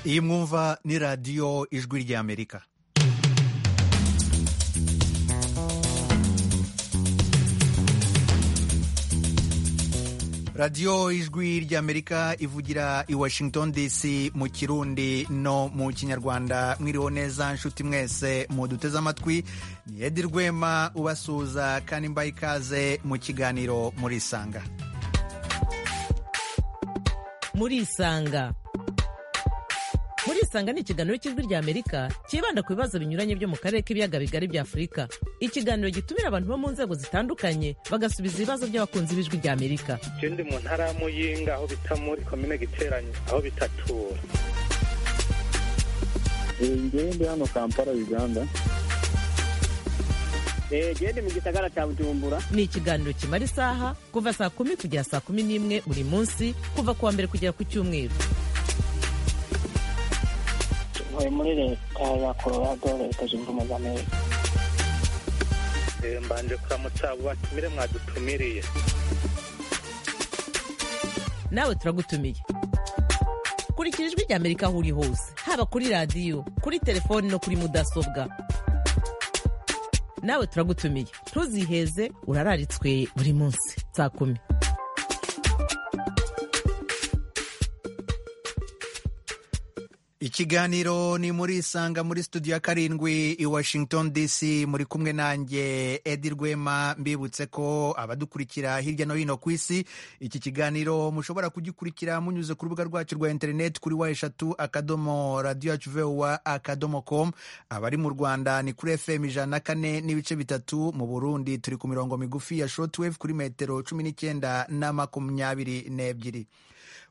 iyi mwumva ni radiyo ijwi ry'amerika radiyo ijwi ry'amerika ivugira i washington dc mu kirundi no mu kinyarwanda mwiriho neza nshuti mwese muduteze amatwi ni edi rwema ubasuhuza kandi mbaye ikaze mu kiganiro murisanga murisanga murisanga ni ikiganiro cy'ijwi ry'amerika cyibanda ku bibazo binyuranye byo mu karere k'ibiyaga bigari bya afurika ikiganiro gitumira abantu bo mu nzego zitandukanye bagasubiza ibibazo by'abakunzi b'ijwi ry'amerika je ndi mu ntara ya muyinga aho bita muri komine giteranyo aho bitatura njyewe ndi hano kampala uganda gende mu gisagara cya bujumbura ni ikiganiro kimara isaha kuva saa kumi kugera saa kumi n'imwe buri munsi kuva ku wa mbere kugera ku cyumweru tuvuye muri leta ya colorado leta zunze ubumwe za amerika Eh, mbanje kuramutsa abo batumire mwadutumiriye nawe turagutumiye kurikira ijwi ry'amerika aho uri hose haba kuri radiyo kuri telefoni no kuri mudasobwa nawe turagutumiye ntuziheze urararitswe buri munsi saa kumi ikiganiro ni muri isanga muri studio ya karindwi i washington dc muri kumwe nanjye edi rwema mbibutse ko abadukurikira hirya no hino ku isi iki kiganiro mushobora kugikurikira munyuze ku rubuga rwacu rwa interineti kuri wa eshatu akadomo radiyo yacu vuba akadomo komu abari mu rwanda ni kuri fm ijana na kane n'ibice bitatu mu burundi turi ku mirongo migufi ya shortwave kuri metero cumi n'icyenda na makumyabiri n'ebyiri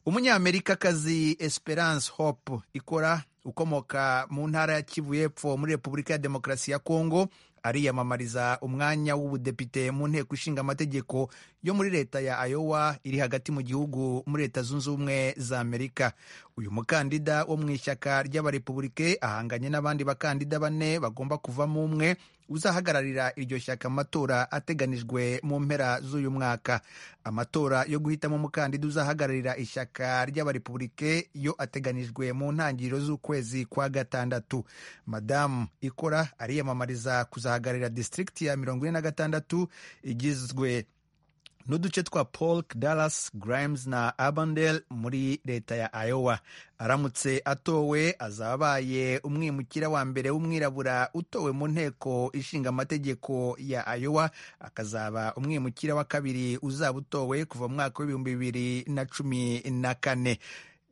umunyamerikakazi esperance hope ikora ukomoka mu ntara ya kivu y'epfo muri repubulika ya demokarasi ya kongo ariyamamariza umwanya w'ubudepite mu nteko ishinga amategeko yo muri leta ya ayowa iri hagati mu gihugu muri leta zunze ubumwe za amerika uyu mukandida wo mu ishyaka ry'abarepubulike ahanganye n'abandi bakandida bane bagomba kuvamo umwe uzahagararira iryo shyaka mu matora ateganijwe mu mpera z'uyu mwaka amatora yo guhitamo umukandida uzahagararira ishyaka ry'abarepubulike yo ateganijwe mu ntangiriro z'ukwezi kwa gatandatu madamu ikora ariyamamariza kuzahagararira disitirigiti ya mirongo ine na gatandatu igizwe n'uduce twa polk dallas grimes na abandel muri leta ya iowa aramutse atowe azaba abaye umwimukira wa mbere w'umwirabura utowe mu nteko ishinga amategeko ya iowa akazaba umwimukira wa kabiri uzaba utowe kuva mu mwaka w'ibihumbi bibiri na cumi na kane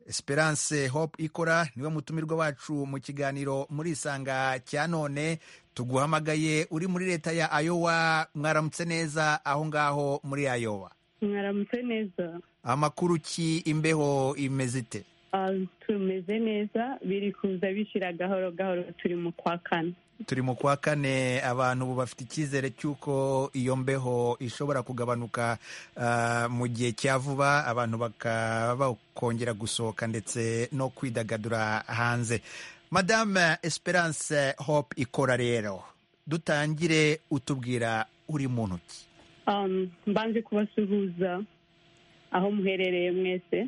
esperance hope ikora niwe mutumirwa wacu mu kiganiro muri isanga cya none tuguhamagaye uri muri leta ya ayowa mwaramutse neza aho ngaho muri ayowa mwaramutse neza amakuru ki imbeho imeze ite Ah, tumeze neza biri kuza bishira gahoro gahoro turi mu kwa kane turi mu kwa kane abantu ubu bafite icyizere cy'uko iyo mbeho ishobora kugabanuka ah, mu gihe cya vuba abantu bakaba bakongera gusohoka ndetse no kwidagadura hanze madame esperance hope ikora rero dutangire utubwira uri muntu ki Um, mbanje kubasuhuza aho muherereye mwese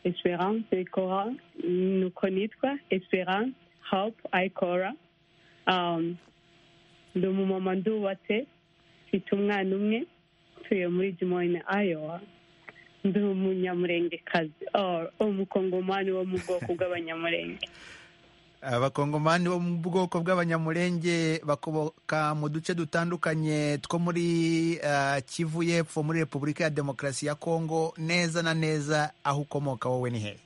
esperance ikora nuko nitwa esperance hope ikora Um, ndi umumama ndubatse mfite umwana umwe ntuye muri jimoyine ayowa ndi umunyamurengekazi or umukongomani wo mu bwoko bw'abanyamurenge abakongomani bo mu bwoko bw'abanyamurenge bakomoka mu duce dutandukanye two muri ah, kivu y'epfo muri repubulika ya demokarasi ya kongo neza na neza aho ukomoka wowe ni hehe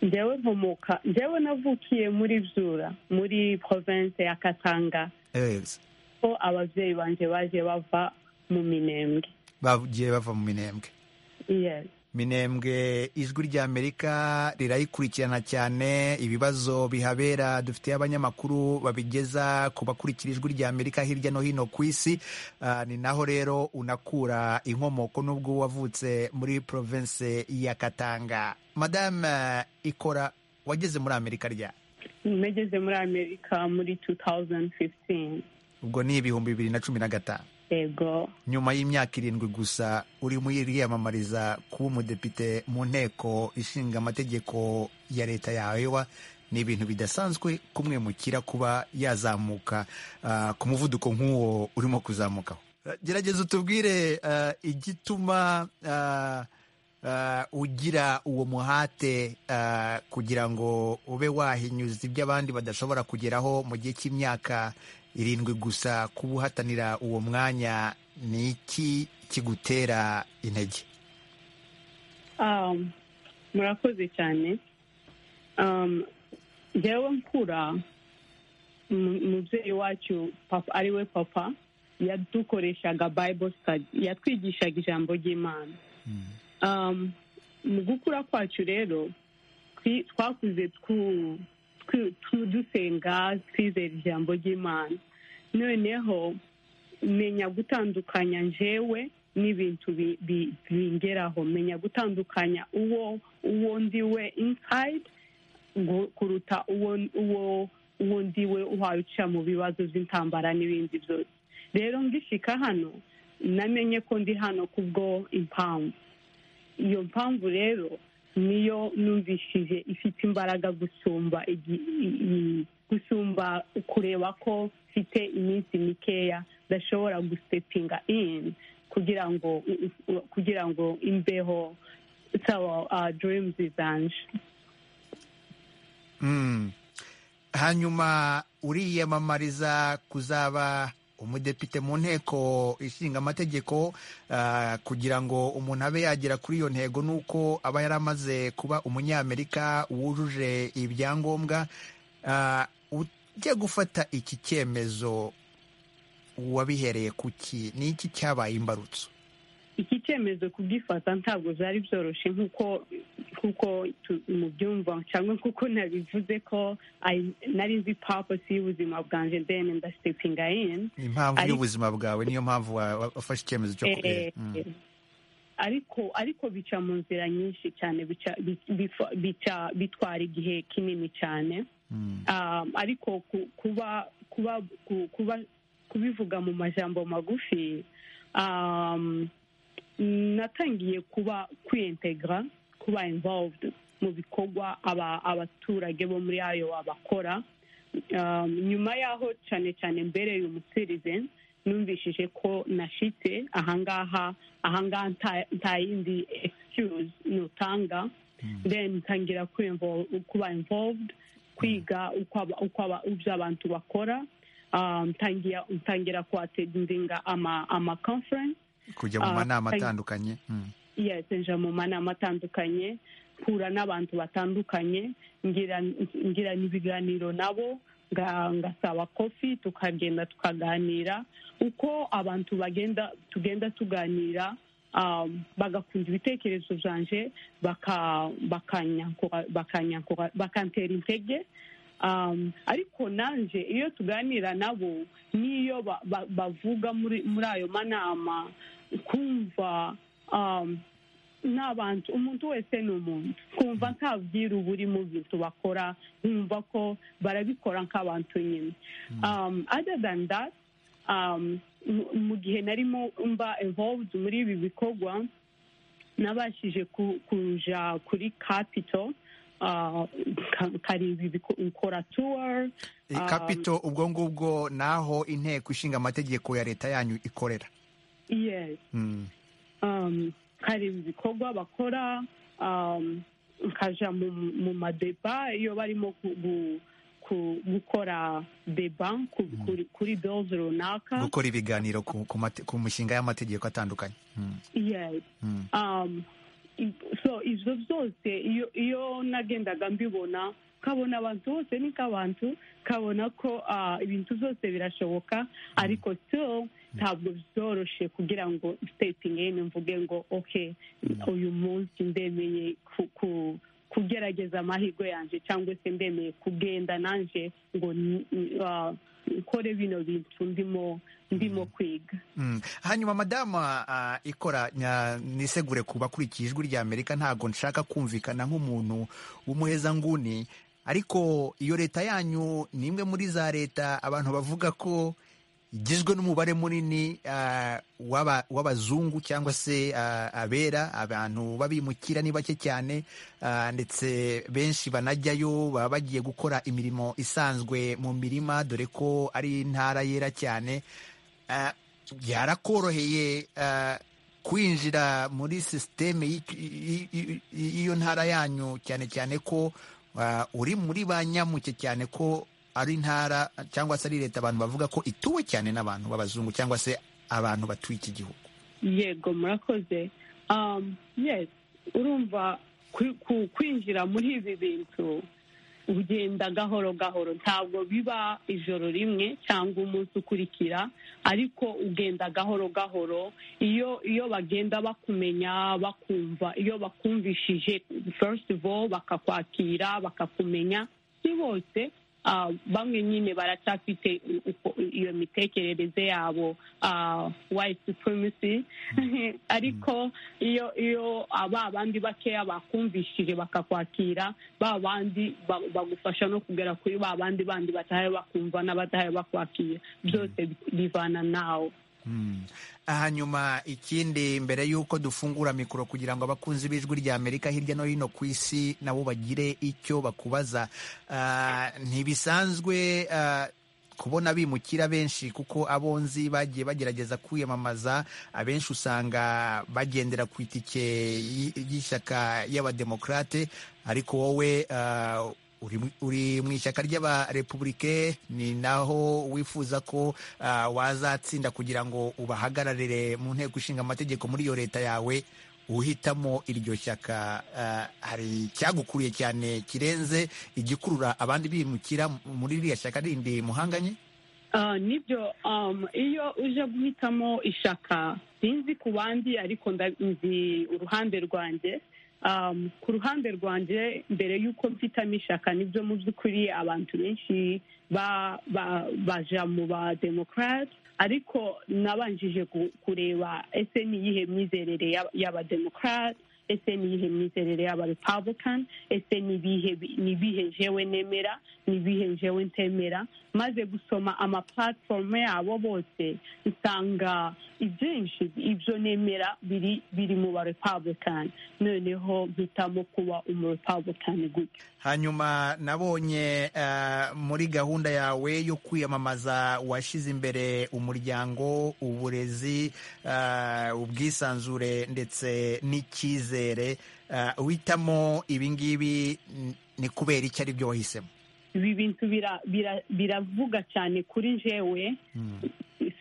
njyewe nkomoka njyewe navukiye muri byura muri province ya katanga Yes. ko ababyeyi banjye baje bava mu minembwe bagiye bava mu minembwe yes minembwe ijwi ry'amerika rirayikurikirana cyane ibibazo bihabera dufitiye abanyamakuru babigeza ku bakurikira ijwi ry'amerika hirya no hino ku isi Ah, ni naho rero unakura inkomoko n'ubwo wavutse muri province ya katanga madame ikora wageze muri amerika rya nageze muri amerika muri 2015 ubwo ni ibihumbi bibiri na cumi na gatanu yego nyuma y'imyaka irindwi gusa urimo uriyamamariza kuba umudepite mu nteko ishinga amategeko ya leta ya Iowa ni ibintu bidasanzwe kumwemukira kuba yazamuka ah, ku muvuduko nk'uwo urimo kuzamukaho Eh, gerageza utubwire eh, igituma ah, ah, ugira uwo muhate ah, kugira ngo ube wahinyuza ibyo abandi badashobora kugeraho mu gihe cy'imyaka irindwi gusa kuba uhatanira uwo mwanya ni iki kigutera intege Um, murakoze cyane Um, njyewe mkura mu- mubyeyi wacu papa ari we papa yadukoreshaga bible study yatwigishaga ijambo ry'imana Um, mu gukura kwacu rero twi- twakuze twu- twi- twu- dusenga twizera ijambo ry'imana noneho menya gutandukanya njewe n'ibintu bi- bi- bingeraho menya gutandukanya uwo uwo ndi we inside gu- kuruta uwo uwo uwo ndi we uharuca mu bibazo by'intambara n'ibindi byose rero ngishika hano namenye ko ndi hano kubwo impamvu iyo mpamvu rero niyo numvishije ifite imbaraga gusumba igi- i- i- gusumba kureba ko mfite iminsi mikeya ndashobora gusepinga in kugira ngo kugira ngo imbeho sawa uh, dreams zanje Mm. hanyuma uriyamamariza kuzaba umudepite mu nteko ishinga amategeko ah, kugira ngo umuntu abe yagera kuri iyo ntego ni uko aba yaramaze kuba umunyamerika wujuje ibyangombwa Ah, ujya gufata iki cyemezo wabihereye kuki ni iki cyabaye imbarutso iki cyemezo kugifata ntabwo byari byoroshye nk'uko nk'uko tu- mubyumva cyangwa nk'uko nabivuze ko I- nari nzi purpose y'ubuzima bwanjye then ndasepinga in ni impamvu Ariko- y'ubuzima bwawe niyo mpamvu wa- wa- wafashe icyemezo cyo Eh, kubera Mm. ariko ariko bica mu nzira nyinshi cyane bica bi- bifa- bica bitwara igihe kinini cyane Mm. Um, ariko ku- kuba kuba ku- kuba kubivuga mu majambo magufi um, natangiye kuba kwiyintegra kuba involved mu bikorwa aba- abaturage bo muri ayo bakora um, nyuma y'aho cyane cyane mbere uyu musirize numvishije ko nashitse ahangaha ahangaha nta- nta yindi excuse nutanga then ntangira kwinvo- kuba involved kwiga uko aba- uko aba- ibyo abantu bakora um, ntangira- ntangira kuatendinga ama, ama conference kujya mu Ah, manama thank- atandukanye Mm. yes nja mu manama atandukanye mpura n'abantu batandukanye ngira ngirana ibiganiro nabo nga- ngasaba kofi tukagenda tukaganira uko abantu bagenda tugenda tuganira um, bagakunda ibitekerezo byanje baka- bakanyankora- bakanyankora- bakantera intege um, ariko nanje iyo tuganira nabo n'iyo ba- ba- bavuga muri muri ayo manama kumva um, n'abantu umuntu wese ni umuntu kumva ntabwira uburi mu bintu bakora nkumva ko barabikora nk'abantu nyine um, other than that um, mu- mu gihe narimo mba involved muri ibi bikorwa nabashije ku- kuja kuri capital uh, ka- kareba ibiko- nkora tour Iyi Um, kapito ubwo ngubwo ni aho inteko ishinga amategeko ya leta yanyu ikorera yes Mm. um, kareba ibikorwa bakora um, nkaja mu, mu madeba iyo barimo ku- gu- ku- gukora deba ku- kuri, kuri bills runaka gukora ibiganiro ku, ku, mate- ku mishinga y'amategeko atandukanye Mm. yes Mm. um, i- so ivyo byose iyo iyo nagendaga mbibona nkabona abantu bose ni nk'abantu nkabona ko ah, ibintu byose birashoboka ariko still ntabwo byoroshye kugira ngo stating in mvuge ngo okay uyu munsi ndemeye ku- ku- kugerageza amahirwe yanjye cyangwa se ndemeye kugenda nanje ngo n- n- ah, nkore bino bintu ndimo ndimo kwiga Mm. hanyuma madama ah, ikora nya- nisegure ku bakurikiye ijwi rya amerika ntabwo nshaka kumvikana nk'umuntu w'umuhezanguni ariko iyo leta yanyu ni imwe muri za leta abantu bavuga ko igizwe n'umubare munini ah, w'aba- w'abazungu cyangwa se ah, abera abantu babimukira ni bake cyane ah, ndetse benshi banajyayo baba bagiye gukora imirimo isanzwe mu mirima dore ko ari intara yera cyane Ah, byarakoroheye ah, kwinjira muri sisiteme y'iki- y- y- y- y'iyo ntara yanyu cyane cyane ko ah, uri muri ba nyamuke cyane ko ari intara cyangwa se ari leta abantu bavuga ko ituwe cyane n'abantu b'abazungu cyangwa se abantu batuye iki gihugu yego murakoze um, yes urumva kwi- ku- kwinjira muri ibi bintu ugenda gahoro gahoro ntabwo biba ijoro rimwe cyangwa umunsi ukurikira ariko ugenda gahoro gahoro iyo iyo bagenda bakumenya bakumva iyo bakumvishije first of all bakakwakira bakakumenya si bose ah, bamwe nyine baracyafite u- uko- iyo mitekerereze yabo ah, white supremacy ariko iyo iyo aba bandi bakeya bakumvishije bakakwakira ba bandi ba- bagufasha no kugera kuri ba bandi bandi batahaye bakumva n'abatahaye bakwakira byose bivana nawe Hmm. hanyuma ikindi mbere y'uko dufungura mikoro kugira ngo abakunzi b'ijwi rya amerika hirya no hino ku isi nabo bagire icyo bakubaza Ah, ntibisanzwe ah, kubona bimukira benshi kuko abonzi bagiye bagerageza kwiyamamaza abenshi usanga bagendera ku itike y- y'ishyaka y'abademokrate ariko wowe ah, uri mu- uri mu ishyaka ry'abarepublike ni naho wifuza ko ah, wazatsinda kugira ngo ubahagararire mu nteko ishinga amategeko muri iyo leta yawe uhitamo iryo shyaka ah, hari icyagukuriye cyane kirenze igikurura abandi bimukira muri ririya shyaka rindi muhanganye Ah, nibyo um, iyo uje guhitamo ishaka sinzi ku bandi ariko nda- nzi uruhande rwanjye um, ku ruhande rwanjye mbere y'uko mfitamo ishaka nibyo mu by'ukuri abantu benshi ba, ba, baja mu ba democrat ariko nabanjije ku- kureba ese ni iyihe myizerere y'aba- y'abademocrat ese ni iyihe myizerere y'abarepublican ese ni ibihe bi- ni ibihe jewe nemera ni ibihe jewe ntemera maze gusoma ama platform yabo bose usanga ibyinshi ibyo nemera biri biri mu ba republican noneho mpitamo kuba umu republican gutyo hanyuma nabonye eh, muri gahunda yawe yo kwiyamamaza washyize imbere umuryango uburezi eh, ubwisanzure ndetse n'icyizere Eh, uhitamo ibingibi n- ni kubera icyo ari byo wahisemo ibi bintu bira- bira- biravuga cyane kuri jewe Hmm.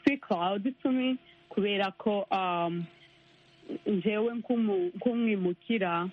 speak loud to me kubera ko um, njyewe nk'umu- nk'umwimukira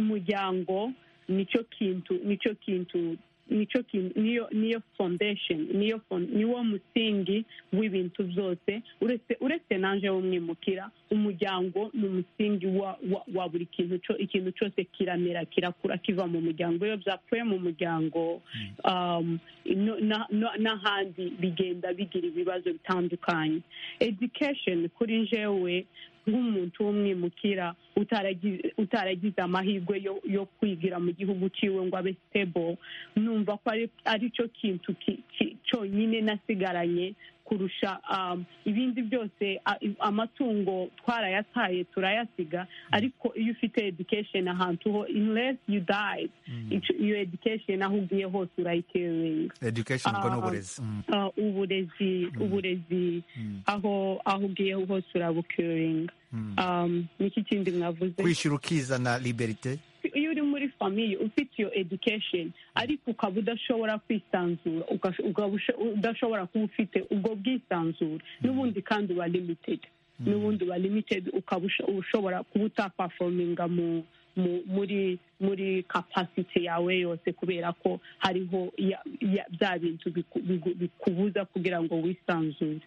umuryango nicyo kintu nicyo kintu nicyo kintu niyo niyo foundation niyo fon- niwo musingi w'ibintu byose uretse uretse nanje w'umwimukira umuryango ni umusingi wa, wa, wa buri kintu co, ikintu cyose kiramera kirakura kiva mu muryango iyo byapfuye mu muryango um, no- na- na- n'ahandi bigenda bigira ibibazo bitandukanye education kuri jewe nk'umuntu w'umwimukira utaragi- utaragize amahirwe yo- yo kwigira mu gihugu ciwe ngo abe stable numva ko ari aricyo kintu ki- ki- cyonyine nasigaranye kurusha um, ibindi byose a- i- amatungo twarayataye turayasiga ariko iyo ufite education ahantu ho unless you die ico- iyo education aho ugiye hose urayiteringa education ubwo ni Ah. uburezi Hmm. Uh, uburezi uburezi Hmm. aho aho ugiye hose urabukiringa Hmm. um, niki kindi mwavuze kwishyura ukizana liberite iyo uri muri famiye ufite iyo education ariko ukaba udashobora kwisanzura uka- ukaba usho- udashobora kuba ufite ubwo bwisanzure n'ubundi kandi uba limited n'ubundi uba limited ukaba usho- ushobora kuba utapafominga mu mu- muri muri capacity yawe yose kubera ko hariho ya- ya- bya bintu biku- bigu- bikubuza kugira ngo wisanzure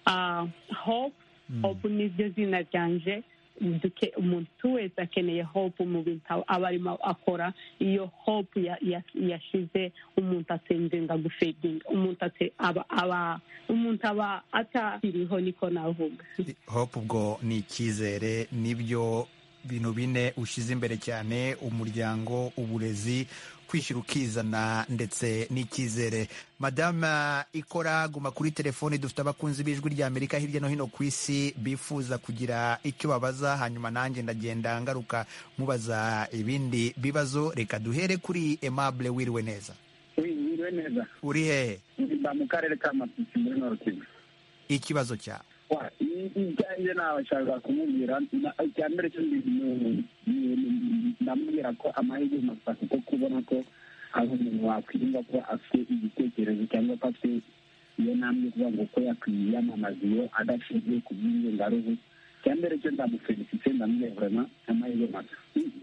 Ah, hope hope ni ryo zina ryanje duke- umuntu wese akeneye hope mu bintu aba- aba arimo akora iyo hope ya- ya- yashize umuntu asenzenga gufedinga umuntu ate- aba aba umuntu aba atakiriho niko navuga hope ubwo ni icyizere nibyo bintu bine ushyize imbere cyane umuryango uburezi kwishyura ukizana ndetse n'icyizere madama ikora guma kuri telefoni dufite abakunzi b'ijwi rya amerika hirya no hino ku isi bifuza kugira icyo babaza hanyuma nanjye ndagenda ngaruka mubaza ibindi bibazo reka duhere kuri emabure wiriwe neza wiriwe neza uri hehe mba mu karere ka masisi muri norokivu ikibazo cyawe ibyanjye nabashaka kumubwira na- icya mbere cyo ndi- ni- ni- ndamubwira ko amahirwe masa kuko kubona ko hari umuntu wakwirinda kuba afite igitekerezo cyangwa ko afite iyo ntambwe kuvuga ngo ko yakwiyamamaza iyo adashingiye ku by'ingengaruhu icya mbere cyo ndamufelisite ndamubwira vraiment amahirwe masa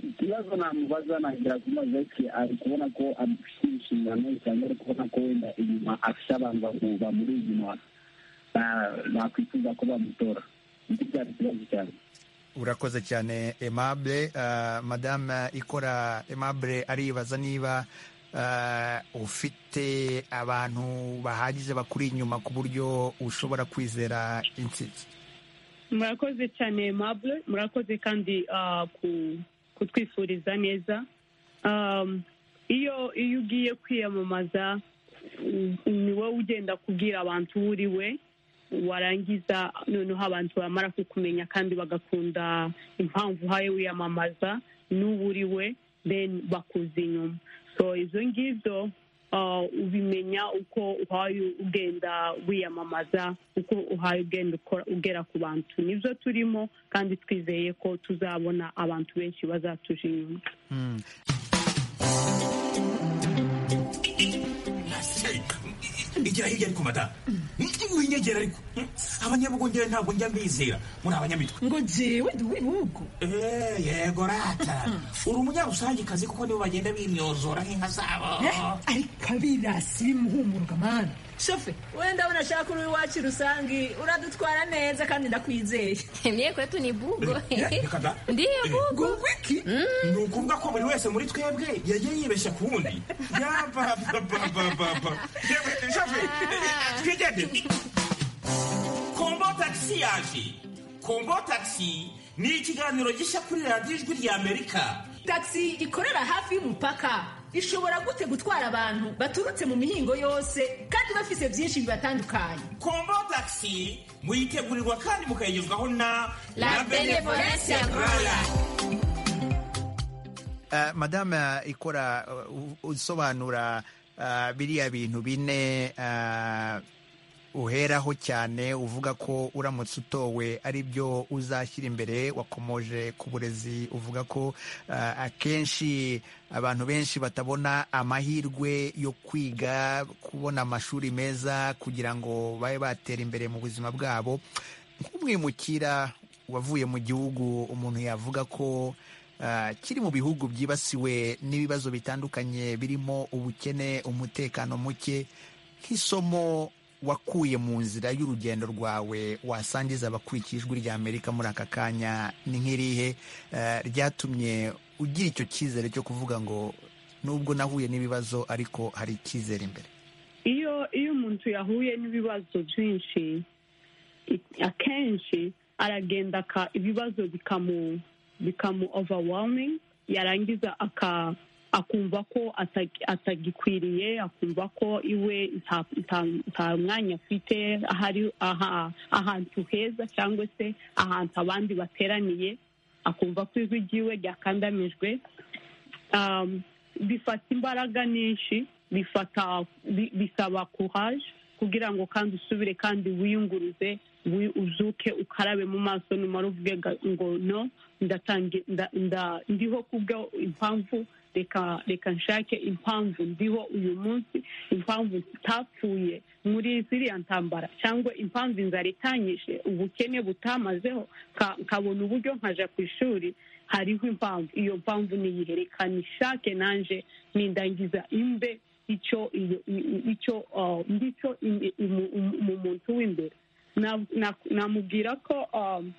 ikibazo namubaza nagira kumaze ati ari kubona ko afite inshingano cyangwa ari kubona ko wenda inyuma afite abantu bamu- bamuri inyuma ba- bakwifuza ko bamutora nicyo cyari ikibazo cyane urakoze cyane emabure uh, madame ikora emabure aribaza niba uh, ufite abantu bahagije bakuri inyuma ku buryo ushobora kwizera intsinzi murakoze cyane mabure murakoze kandi ah, ku- kutwifuriza neza Um, iyo iyo ugiye kwiyamamaza mm, ni wowe ugenda kubwira abantu uwo uri we warangiza noneho abantu bamara kukumenya kandi bagakunda impamvu uhaye wiyamamaza n'uwo uri we then bakuza inyuma so izo ngizo ah, ubimenya uko uhaye ugenda wiyamamaza uko uhaye ugenda ukora- ugera ku bantu nibyo turimo kandi twizeye ko tuzabona abantu benshi bazatuja inyuma Hmm. igera hirya ariko madamu winyegera ariko abanyabugongera ntabwo njya mbizera muri abanyamitwe ngo jewe ndi uw'ibihugu Eh, yego rata uri umunyarusangicazi kuko nibo bagenda bimyozora nk'inka zabo ariko abirasi bimuhumurwa mana shofe wenda unashaka uri iwacu rusange uradutwara neza kandi ndakwizeye Mie kwetu ni bugo. Eh, reka da. Ndiyo bugo. ngo wiki ni ukuvuga ko buri wese muri twebwe yagiye yibeshya ku wundi yabababababa twigende kombo tagisi yaje kombo tagisi ni ikiganiro gishya kuri radiyo ijwi rya amerika tagisi ikorera hafi y'umupaka ishobora gute gutwara abantu baturutse mu mihingo yose kandi bafise byinshi bibatandukanye kombo tagisi muyitegurirwa kandi mukayigezwaho na La Benevolence Rwanda. Uh, madame ikora uh, usobanura uh, biriya bintu bine uh, uheraho cyane uvuga ko uramutse utowe ari byo uzashyira imbere wakomoje ku burezi uvuga ko uh, akenshi abantu benshi batabona amahirwe yo kwiga kubona amashuri meza kugira ngo babe batera imbere mu buzima bwabo nk'umwimukira wavuye mu gihugu umuntu yavuga ko ah, kiri mu bihugu byibasiwe n'ibibazo bitandukanye birimo ubukene umutekano muke nk'isomo wakuye mu nzira y'urugendo rwawe wasangiza abakurikiye ijwi rya amerika muri aka kanya ni nk'irihe eh, ryatumye ugira icyo cyizere cyo kuvuga ngo nubwo nahuye n'ibibazo ariko hari icyizere imbere iyo iyo umuntu yahuye n'ibibazo byinshi i- akenshi aragenda aka- ibibazo bikamu bikamu overwhelming yarangiza aka- akumva ko atag- atagikwiriye akumva ko iwe nta- nta- nta mwanya afite ahari aha- ahantu heza cyangwa se ahantu abandi bateraniye akumva ko ijwi ryiwe ryakandamijwe um, bifata imbaraga nyinshi bifata bi- bisaba courage kugira ngo kandi usubire kandi wiyunguruze wi- uzuke ukarabe mu maso numara uvuge ga- ngo no ndatangi- nda- nda- ndiho kubwo impamvu reka reka nshake impamvu ndiho uyu munsi impamvu tutapfuye muri ziriya ntambara cyangwa impamvu inzara itanyishe ubukene butamazeho nka- nkabona uburyo nkaja ku ishuri hariho impamvu iyo mpamvu niyihe reka nishake nanje nindangiza imbe icyo iyo- i- i- icyo uh, ndicyo im- imu- imu- mu muntu w'imbere Na- na- namubwira ko um,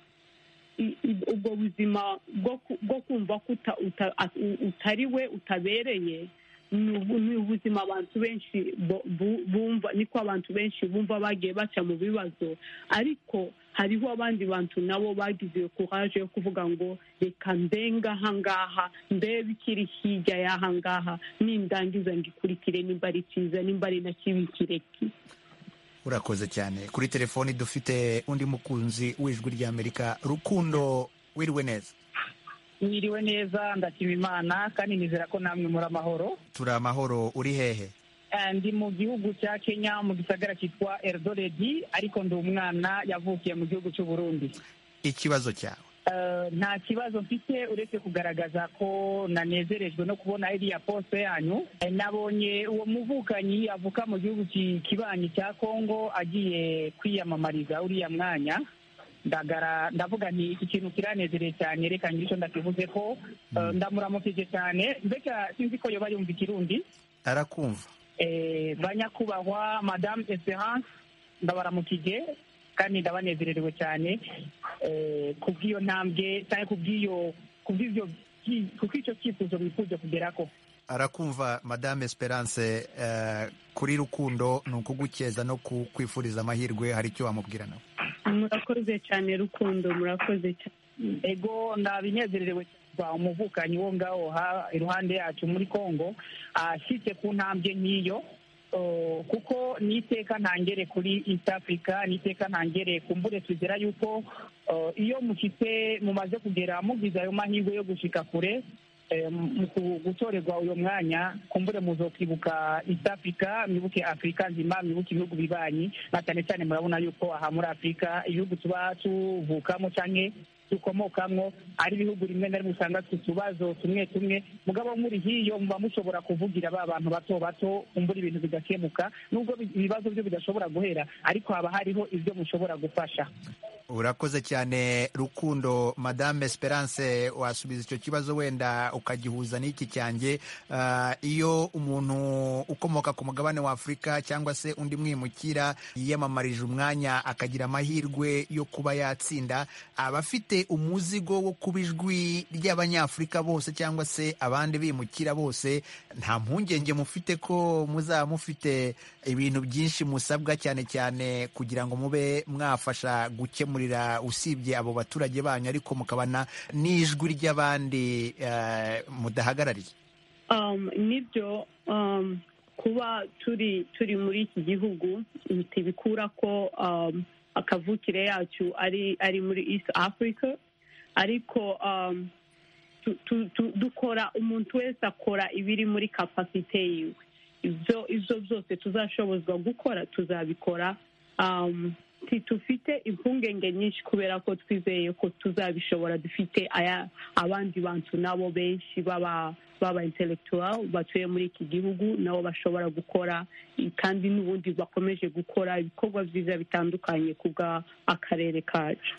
i- i- ubwo buzima bwo ku- bwo kumva ko uta- uta- at- u- utari we utabereye ni ubu- ni ubuzima abantu benshi bo- bu- bumva niko abantu benshi bumva bagiye baca mu bibazo ariko hariho abandi bantu nabo bagize iyo courage yo kuvuga ngo reka mbenga ahangaha ndebe ikiri hirya y'aha ngaha nindangiza ngikurikire nimba ari cyiza nimba ari na kibi kireki urakoze cyane kuri telefoni dufite undi mukunzi w'ijwi ry'amerika rukundo wiriwe neza mwiriwe neza ndashima imana kandi nizera ko namwe muri amahoro turi amahoro uri hehe Eh, ndi mu gihugu cya kenya mu gisagara cyitwa eldoredi ariko ndi umwana yavukiye mu gihugu cy'u burundi ikibazo cyawe Eh, nta kibazo mfite uretse kugaragaza ko nanezerejwe no kubona iriya poste yanyu Eh, nabonye uwo muvukanyi avuka mu gihugu ki- kibanyi cya kongo agiye kwiyamamariza uriya mwanya ndagara ndavuga nti iki kintu kiranezereye cyane reka ngicyo ndakivuze ko eh, ndamuramukije cyane mbega sinzi ko yoba yumva ikirundi arakumva Eh, banyakubahwa madamu esperance ndabaramukije kandi ndabanezererewe cyane eh, ku bw'iyo ntambwe cyangwa ku bw'iyo ku bw'ibyo byi- ku bw'icyo cyifuzo bifuje kugeraho arakumva madame esperance eh, kuri rukundo ni ukugukeza no kukwifuriza amahirwe hari icyo wamubwira nawe murakoze cyane rukundo murakoze cyane ego ndabinezererewe kuva umuvukanyi wo ngaho ha- iruhande yacu muri kongo ashyize ku ntambwe nk'iyo Oh, kuko ni iteka ntangere kuri east africa ni iteka ntangere kumbure tugera yuko oh, iyo mushitse mumaze kugera mugize ayo mahirwe yo gushika kure eh, mu ku- gutorerwa uyo mwanya kumbure muzokwibuka east africa mwibuke africa nzima mwibuke ibihugu bibanyi na cyane cyane murabona yuko aha muri africa ibihugu tuba tuvukamo canke dukomokamwo ari ibihugu rimwe na rimwe usanga ku tubazo tumwe tumwe mugabo muri hiyo muba mushobora kuvugira ba bantu bato bato kumbura ibintu bigakemuka nubwo bi- ibibazo byo bidashobora guhera ariko haba hariho ibyo mushobora gufasha urakoze cyane rukundo madame esperance wasubiza icyo kibazo wenda ukagihuza n'iki cyanjye Ah, iyo umuntu ukomoka ku mugabane wa afurika cyangwa se undi mwimukira yiyamamarije umwanya akagira amahirwe yo kuba yatsinda aba afite umuzigo wo kuba ijwi ry'abanyafurika bose cyangwa se abandi bimukira bose nta mpungenge mufite ko muzaba mufite ibintu byinshi musabwa cyane cyane kugira ngo mube mwafasha gukemurira usibye abo baturage banyu ariko mukabana n'ijwi ry'abandi eh, mudahagarariye Um, nibyo um, kuba turi turi muri iki gihugu ntibikura ko um, akavukire yacu ari ari muri east africa ariko um, tu, tu, tu, dukora umuntu wese akora ibiri muri kapasite yiwe ibyo ibyo byose tuzashobozwa gukora tuzabikora um, ntitufite impungenge nyinshi kubera ko twizeye ko tuzabishobora dufite aya abandi bantu nabo benshi baba baba intellectual batuye muri iki gihugu nabo bashobora gukora kandi n'ubundi bakomeje gukora ibikorwa byiza bitandukanye ku bw'akarere kacu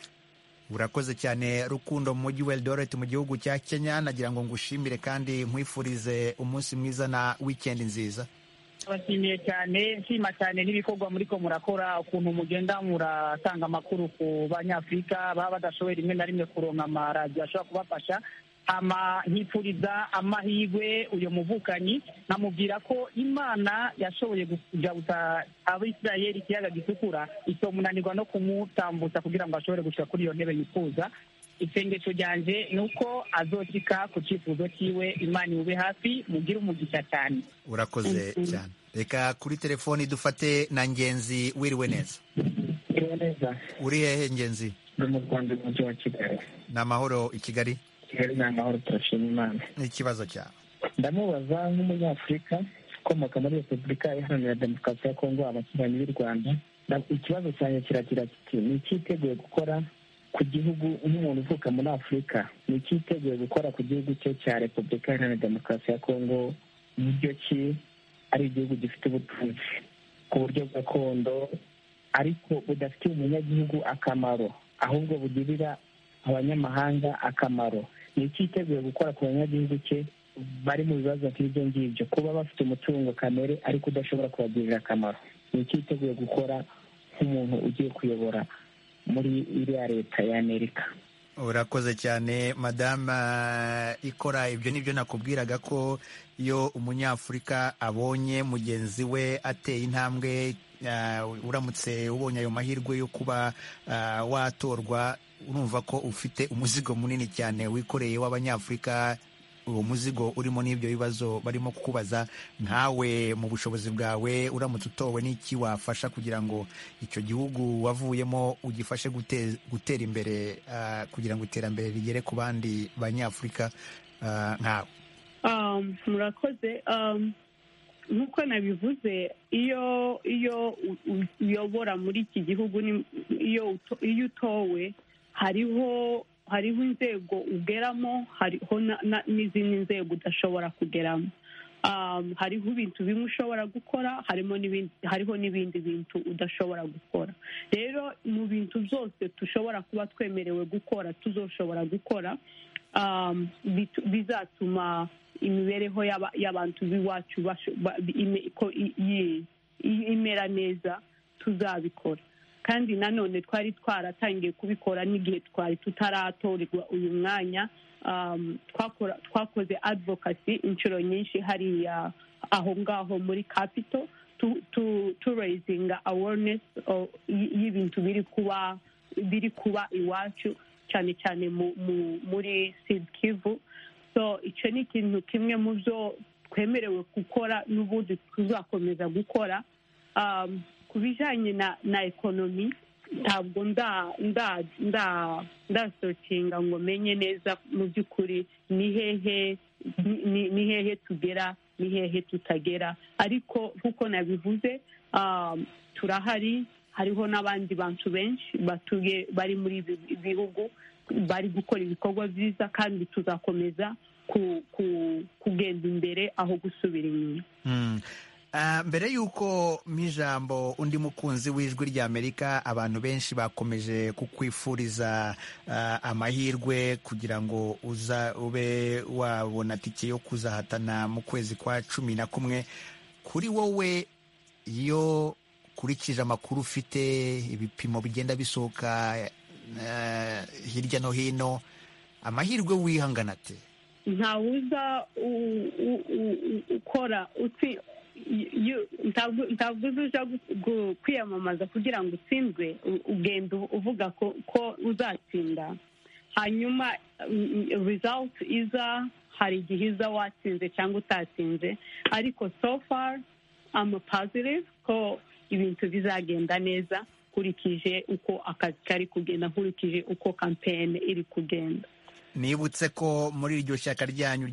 urakoze cyane rukundo mu mujyi wa eldoret mu gihugu cya kenya nagira ngo ngushimire kandi nkwifurize umunsi mwiza na wikendi nziza abashimiye cyane nshima cyane n'ibikorwa muriko murakora ukuntu mugenda muratanga amakuru ku banyafurika baba badashoboye rimwe na rimwe kuronka amaradiyo ashobora kubafasha hama nkipfuriza amahirwe uyu muvukanyi nkamubwira ko imana yashoboye kujabutsa abisirayeli ikiyaga gitukura itomunanirwa no kumutambutsa kugira ngo ashobore gushika kuri iyo ntebe yifuza isengesho ryanje ni uko azokika ku cyifuzo cyiwe imana iwube hafi mugire umugisha cyane urakoze Mhm. cyane reka kuri telefoni dufate na ngenzi wiriwe neza Iriwe neza uri hehe ngenzi ndi mu rwanda umujyi wa kigali ni amahoro i kigali kigali ni amahoro turashima imana n'ikibazo cyawe ndamubaza nk'umunyafurika ukomoka muri repubulika iharanira demokarasi ya kongo abaturanyi b'u rwanda nda- ikibazo cyanjye kiragira kiti ni iki iteguye gukora ku gihugu nk'umuntu uvuka muri afurika ni iki iteguye gukora ku gihugu cye cya repubulika iharanira demokarasi ya kongo buryo ki ari igihugu gifite ubutunzi ku buryo gakondo ariko budafitiye umunyagihugu akamaro ahubwo bugirira abanyamahanga akamaro ni iki yiteguye gukora ku banyagihugu cye bari mu bibazo nk'ibyo ngibyo kuba bafite umutungo kamere ariko udashobora kubagirira akamaro ni iki yiteguye gukora nk'umuntu ugiye kuyobora muri iriya leta ya amerika urakoze cyane madama ikora ibyo ni byo nakubwiraga ko iyo umunyafurika abonye mugenzi we ateye intambwe uh, uramutse ubonye ayo mahirwe yo kuba uh, watorwa urumva ko ufite umuzigo munini cyane wikoreye w'abanyafurika uwo muzigo urimo n'ibyo bibazo barimo kukubaza nkawe mu bushobozi bwawe uramutse utowe n'iki wafasha kugira ngo icyo gihugu wavuyemo ugifashe gute- gutera imbere ah, kugira ngo iterambere rigere ku bandi banyafurika ah, nkawe Um, murakoze um, nk'uko nabivuze iyo iyo u- u- uyobora muri iki gihugu ni- iyo uto- iyo utowe hariho hariho inzego ugeramo hariho na- na- n'izindi nzego udashobora kugeramo um, hariho ibintu bimwe ushobora gukora harimo n'ibindi hariho n'ibindi bintu udashobora gukora rero mu bintu byose dushobora kuba twemerewe gukora tuzoshobora gukora um, bitu- bizatuma imibereho y'aba- y'abantu b'iwacu basho- ba- bi- ime- ko i- i- i- imera neza tuzabikora kandi nanone twari twaratangiye kubikora n'igihe twari tutaratorerwa uyu mwanya um, twakora- twakoze advocacy inshuro nyinshi hariya aho ngaho muri capital tu, tu, tu raising awareness o- y- y'ibintu biri kuba biri kuba iwacu cyane cyane mu, mu, muri Sud Kivu so icyo ni ikintu kimwe mu byo twemerewe gukora n'ubundi tuzakomeza gukora um, ku bijyanye na, na ekonomi ntabwo nda nda nda ndasokinga ngo menye neza mu by'ukuri ni hehe ni- ni- ni hehe tugera ni hehe tutagera ariko nk'uko nabivuze um, turahari hariho n'abandi bantu benshi batuye bari muri ibi bihugu bari gukora ibikorwa byiza kandi tuzakomeza ku- ku- kugenda imbere aho gusubira inyuma Mm. Ah, mbere y'uko mu ijambo undi mukunzi w'ijwi ry'amerika abantu benshi bakomeje kukwifuriza ah, amahirwe kugira ngo uza ube wabona tike yo kuzahatana mu kwezi kwa cumi na kumwe kuri wowe iyo ukurikije amakuru ufite ibipimo bigenda bisohoka ah, hirya no hino amahirwe wihangana ate ntawuza u- u- u- u- ukora utsi- yu- ntabwo ntabwo uza uja gu- gu- kwiyamamaza kugira ngo utsindwe u- ugenda u- uvuga ko ko uzatsinda hanyuma mm, result iza hari igihe iza watsinze cyangwa utatsinze ariko so far ama positive ko ibintu bizagenda neza nkurikije uko akazi kari kugenda nkurikije uko kampeyini iri kugenda nibutse ko muri iryo shyaka ryanyu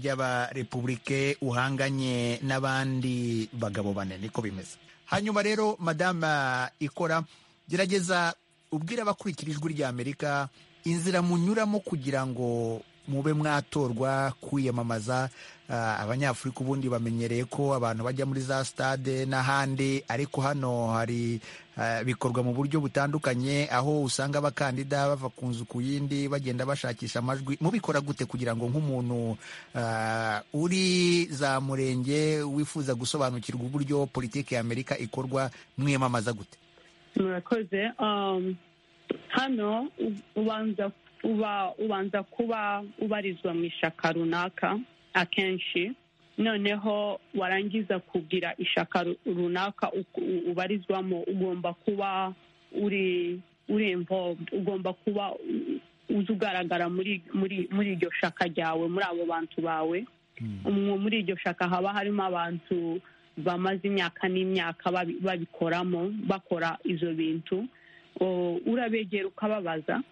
ry'abarepubulike uhanganye n'abandi bagabo bane niko bimeze hanyuma rero madama ikora gerageza ubwira abakurikira ijwi ry'amerika inzira munyuramo kugira ngo mube mwatorwa kwiyamamaza Ah, abanyafurika ubundi bamenyereye ko abantu bajya muri za stade n'ahandi ariko hano hari ah, bikorwa mu buryo butandukanye aho usanga abakandida bava ku nzu ku yindi bagenda bashakisha amajwi mubikora gute kugira ngo nk'umuntu ah, uri za murenge wifuza gusobanukirwa uburyo politiki y'amerika ikorwa mwiyamamaza gute murakoze um, hano u- ubanza uba ubanza kuba ubarizwa mu ishaka runaka akenshi noneho warangiza kugira ishaka ru- runaka uku- u- ubarizwamo ugomba kuba uri uri involved ugomba kuba u- uzi ugaragara muri muri muri iryo shaka ryawe muri abo bantu bawe mu- muri iryo shaka haba harimo abantu bamaze imyaka n'imyaka babi- babikoramo bakora ibyo bintu O, urabegera ukababaza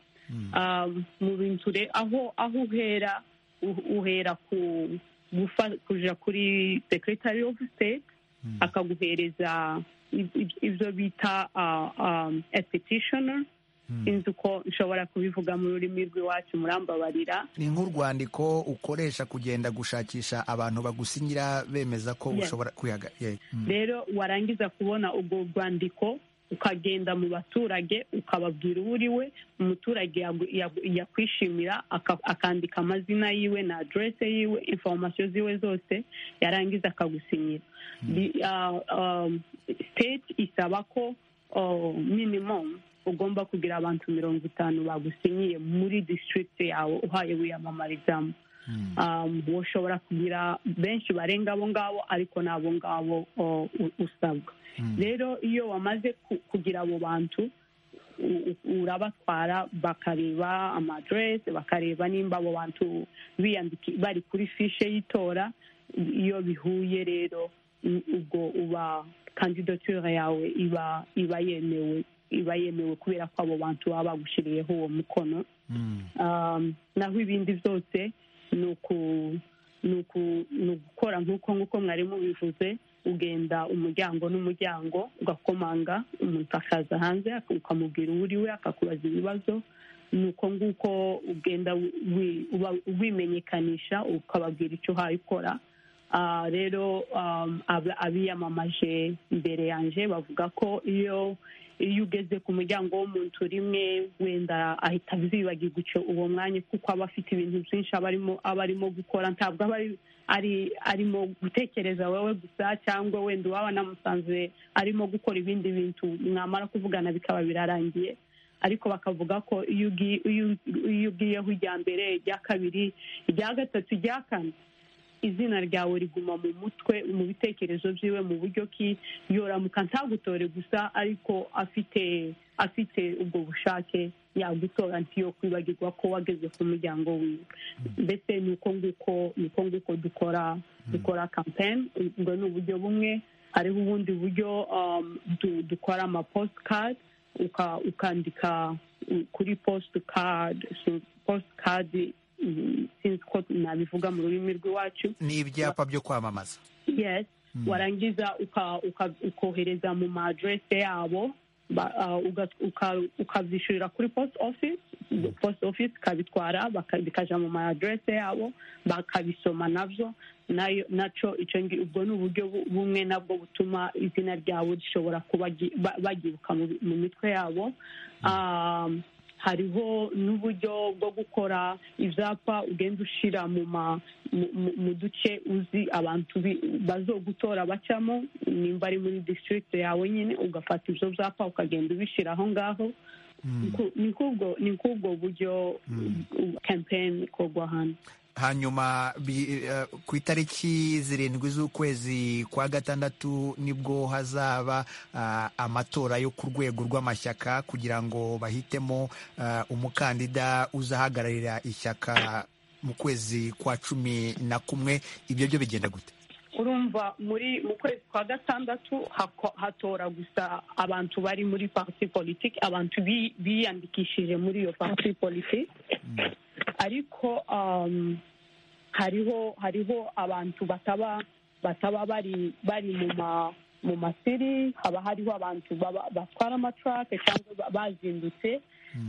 Ah, mu bintu re- aho aho uhera u- uhera ku gufa- kuja kuri secretary of state akaguhereza i- i- ibyo bita ah, ah, a petitioner sinzi uko nshobora kubivuga mu rurimi rw'iwacu murambabarira ni nk'urwandiko ukoresha kugenda gushakisha abantu bagusinyira bemeza ko Yes. ushobora kwihaga yeah. Mm. rero warangiza kubona ubwo rwandiko ukagenda mu baturage ukababwira uwo uri we umuturage yagu- yagu- yakwishimira aka- akandika amazina yiwe na aderese yiwe informasiyo ziwe zose yarangiza akagusinyira Bi- ah, um, state isaba ko oh, minimum ugomba kugira abantu mirongo itanu bagusinyiye muri district yawe uhaye wiyamamarizamo ushobora kugira benshi barenga abo ngabo ariko ni abo ngabo o, u- usabwa rero iyo wamaze ku- kugira abo bantu u- u- urabatwara bakareba amadirese bakareba nimba abo bantu biyandiki bari kuri fishe y'itora iyo bihuye rero u- ubwo uba kandidature yawe iba iba yemewe iba yemewe kubera ko abo bantu baba bagushyiriyeho uwo mukono Um, naho ibindi byose ni uku- ni uku- ni ugukora nk'uko nk'uko mwarimu bivuze ugenda umuryango n'umuryango ugakomanga umuntu akaza hanze ukamubwira uwo uri we akakubaza ibibazo ni uko nguko ugenda wi- uba- wimenyekanisha ukababwira icyo uhaye ukora Ah, rero um, ab- abiyamamaje imbere yanjye bavuga ko iyo iyo ugeze ku muryango w'umuntu rimwe wenda ahita azibagirwa icyo uwo mwanya kuko aba afite ibintu byinshi aba arimo aba arimo gukora ntabwo aba ari- ari arimo gutekereza wowe gusa cyangwa wenda uwaba anamusanze arimo gukora ibindi bintu mwamara kuvugana bikaba birarangiye ariko bakavuga ko iyo ugi- iyo- iyo ugiyeho ijya mbere ijya kabiri ijya gatatu ijya kane izina ryawe riguma mu mutwe mu bitekerezo byiwe mu buryo ki yoramuka ntagutore gusa ariko afite afite ubwo bushake yagutora ntiyo kwibagirwa ko wageze ku muryango wiwe mbese ni uko nguko ni uko nguko dukora dukora kampeni ubwo ni uburyo bumwe hariho ubundi buryo um, du- dukora ama postikadi uka- ukandika mm, kuri postikadi postikadi sinzi ko nabivuga mu rurimi rw'iwacu ni ibyapa byo kwamamaza yes Mm. warangiza uka- uka- ukohereza mu ma adresse yabo ba- ah, uga- uka- ukabyishyurira kuri post office post office ikabitwara baka- bikaja mu ma adresse yabo bakabisoma nabyo nayo naco ico ngi- ubwo ni uburyo bu- bumwe nabwo butuma izina ryabo rishobora kuba gi- ba- bagibuka mu mu mitwe yabo Um, hariho n'uburyo bwo gukora ibyapa ugenda ushyira mu ma mu- mu- mu duce uzi abantu bi- bazogutora bacamo nimba ari muri district yawe nyine ugafata ibyo byapa ukagenda ubishyira aho ngaho Ku- ni kubwo ni kubwo buryo kampeni ikorwa hano hanyuma bi- eh, ku itariki zirindwi z'ukwezi kwa gatandatu nibwo hazaba ah, amatora yo ku rwego rw'amashyaka kugira ngo bahitemo ah, umukandida uzahagararira ishyaka mu kwezi kwa cumi na kumwe ibyo byo bigenda gute urumva muri mu kwezi kwa gatandatu hako- hatora gusa abantu bari muri parti politiki abantu bi- biyandikishije muri iyo parti politiki ariko um, hariho hariho abantu bataba bataba bari bari mu ma mu masiri haba hariho abantu baba- batwara amatrake cyangwa ba- bazindutse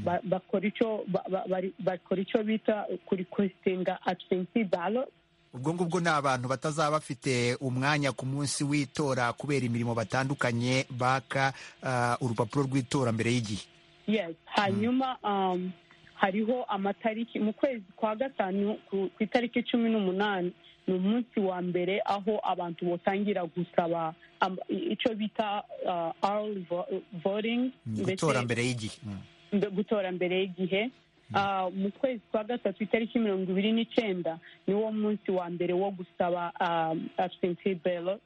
ba- bakora icyo ba- ba- bari- bakora icyo bita kuri kwesitinga absentee ballot ubwo ngubwo ni abantu batazaba bafite umwanya ku munsi w'itora kubera imirimo batandukanye baka ah, urupapuro rw'itora mbere y'igihe yes hanyuma um, hariho amatariki mu kwezi kwa gatanu ku ku itariki cumi n'umunani ni umunsi wa mbere aho abantu botangira gusaba am- icyo bita uh, early vo- voting Mm, ndetse- gutora mbere y'igihe Mm. mbe- gutora mbere y'igihe Ah, mu kwezi kwa gatatu itariki mirongo ibiri n'icyenda niwo munsi wa mbere wo gusaba absentee ballot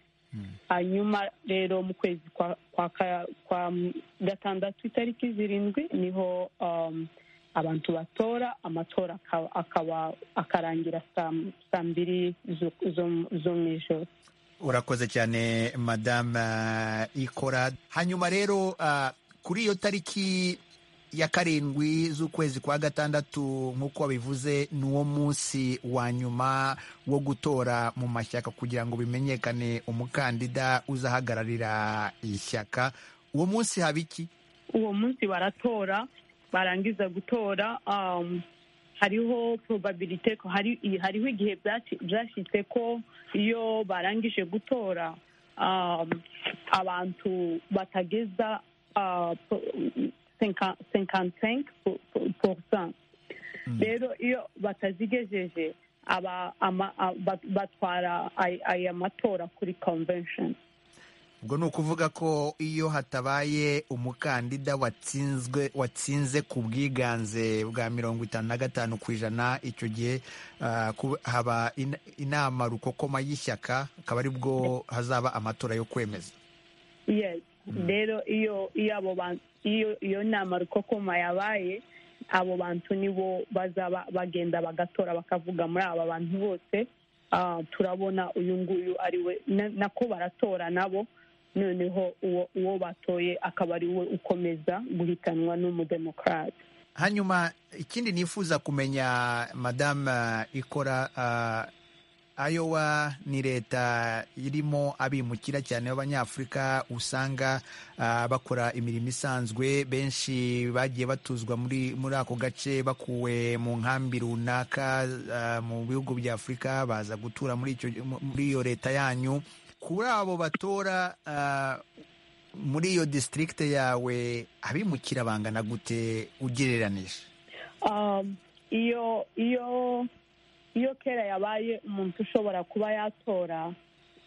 hanyuma rero mu kwezi kwa kwa ka- kwa m- gatandatu itariki zirindwi niho um, abantu batora amatora akaba- akaba akarangira saa- saa mbiri zo- zo- zo mu ijoro urakoze cyane madame ah, ikora hanyuma rero ah, kuri iyo tariki ya karindwi z'ukwezi kwa gatandatu nk'uko wabivuze ni uwo munsi wa nyuma wo gutora mu mashyaka kugira ngo bimenyekane umukandida uzahagararira ishyaka uwo munsi haba iki uwo munsi baratora barangiza gutora um, hariho probabilite ko hari hariho igihe byaci- byashyitse ko iyo barangije gutora um, abantu batageza uh, po- senka- 55 po- po- pourcent rero iyo batazigejeje aba ama- a- bat- batwara ay- aya matora kuri convention ubwo ni ukuvuga ko iyo hatabaye umukandida watsinzwe watsinze ku bwiganze bwa mirongo itanu na gatanu ku ijana icyo gihe ah, ku- haba in- inama rukokoma y'ishyaka akaba aribwo hazaba amatora yo kwemeza yes rero iyo iyo abo bantu iyo iyo nama rukokoma yabaye abo bantu nibo bazaba bagenda bagatora bakavuga muri aba bantu bose ah, turabona uyu nguyu ari we na- nako baratora nabo noneho uwo uwo batoye akaba ari we ukomeza guhitanwa n'umudemokarate hanyuma ikindi nifuza kumenya madamu eh, ikora eh, ayowa ni leta irimo abimukira cyane b'abanyafurika usanga eh, bakora imirimo isanzwe benshi bagiye batuzwa muri muri ako gace bakuwe mu nkambi runaka eh, mu bihugu bya afurika baza gutura muri icyo muri iyo leta yanyu kuri abo batora eh, muri iyo district yawe abimukira bangana gute ugereranije Um, iyo iyo iyo kera yabaye umuntu ushobora kuba yatora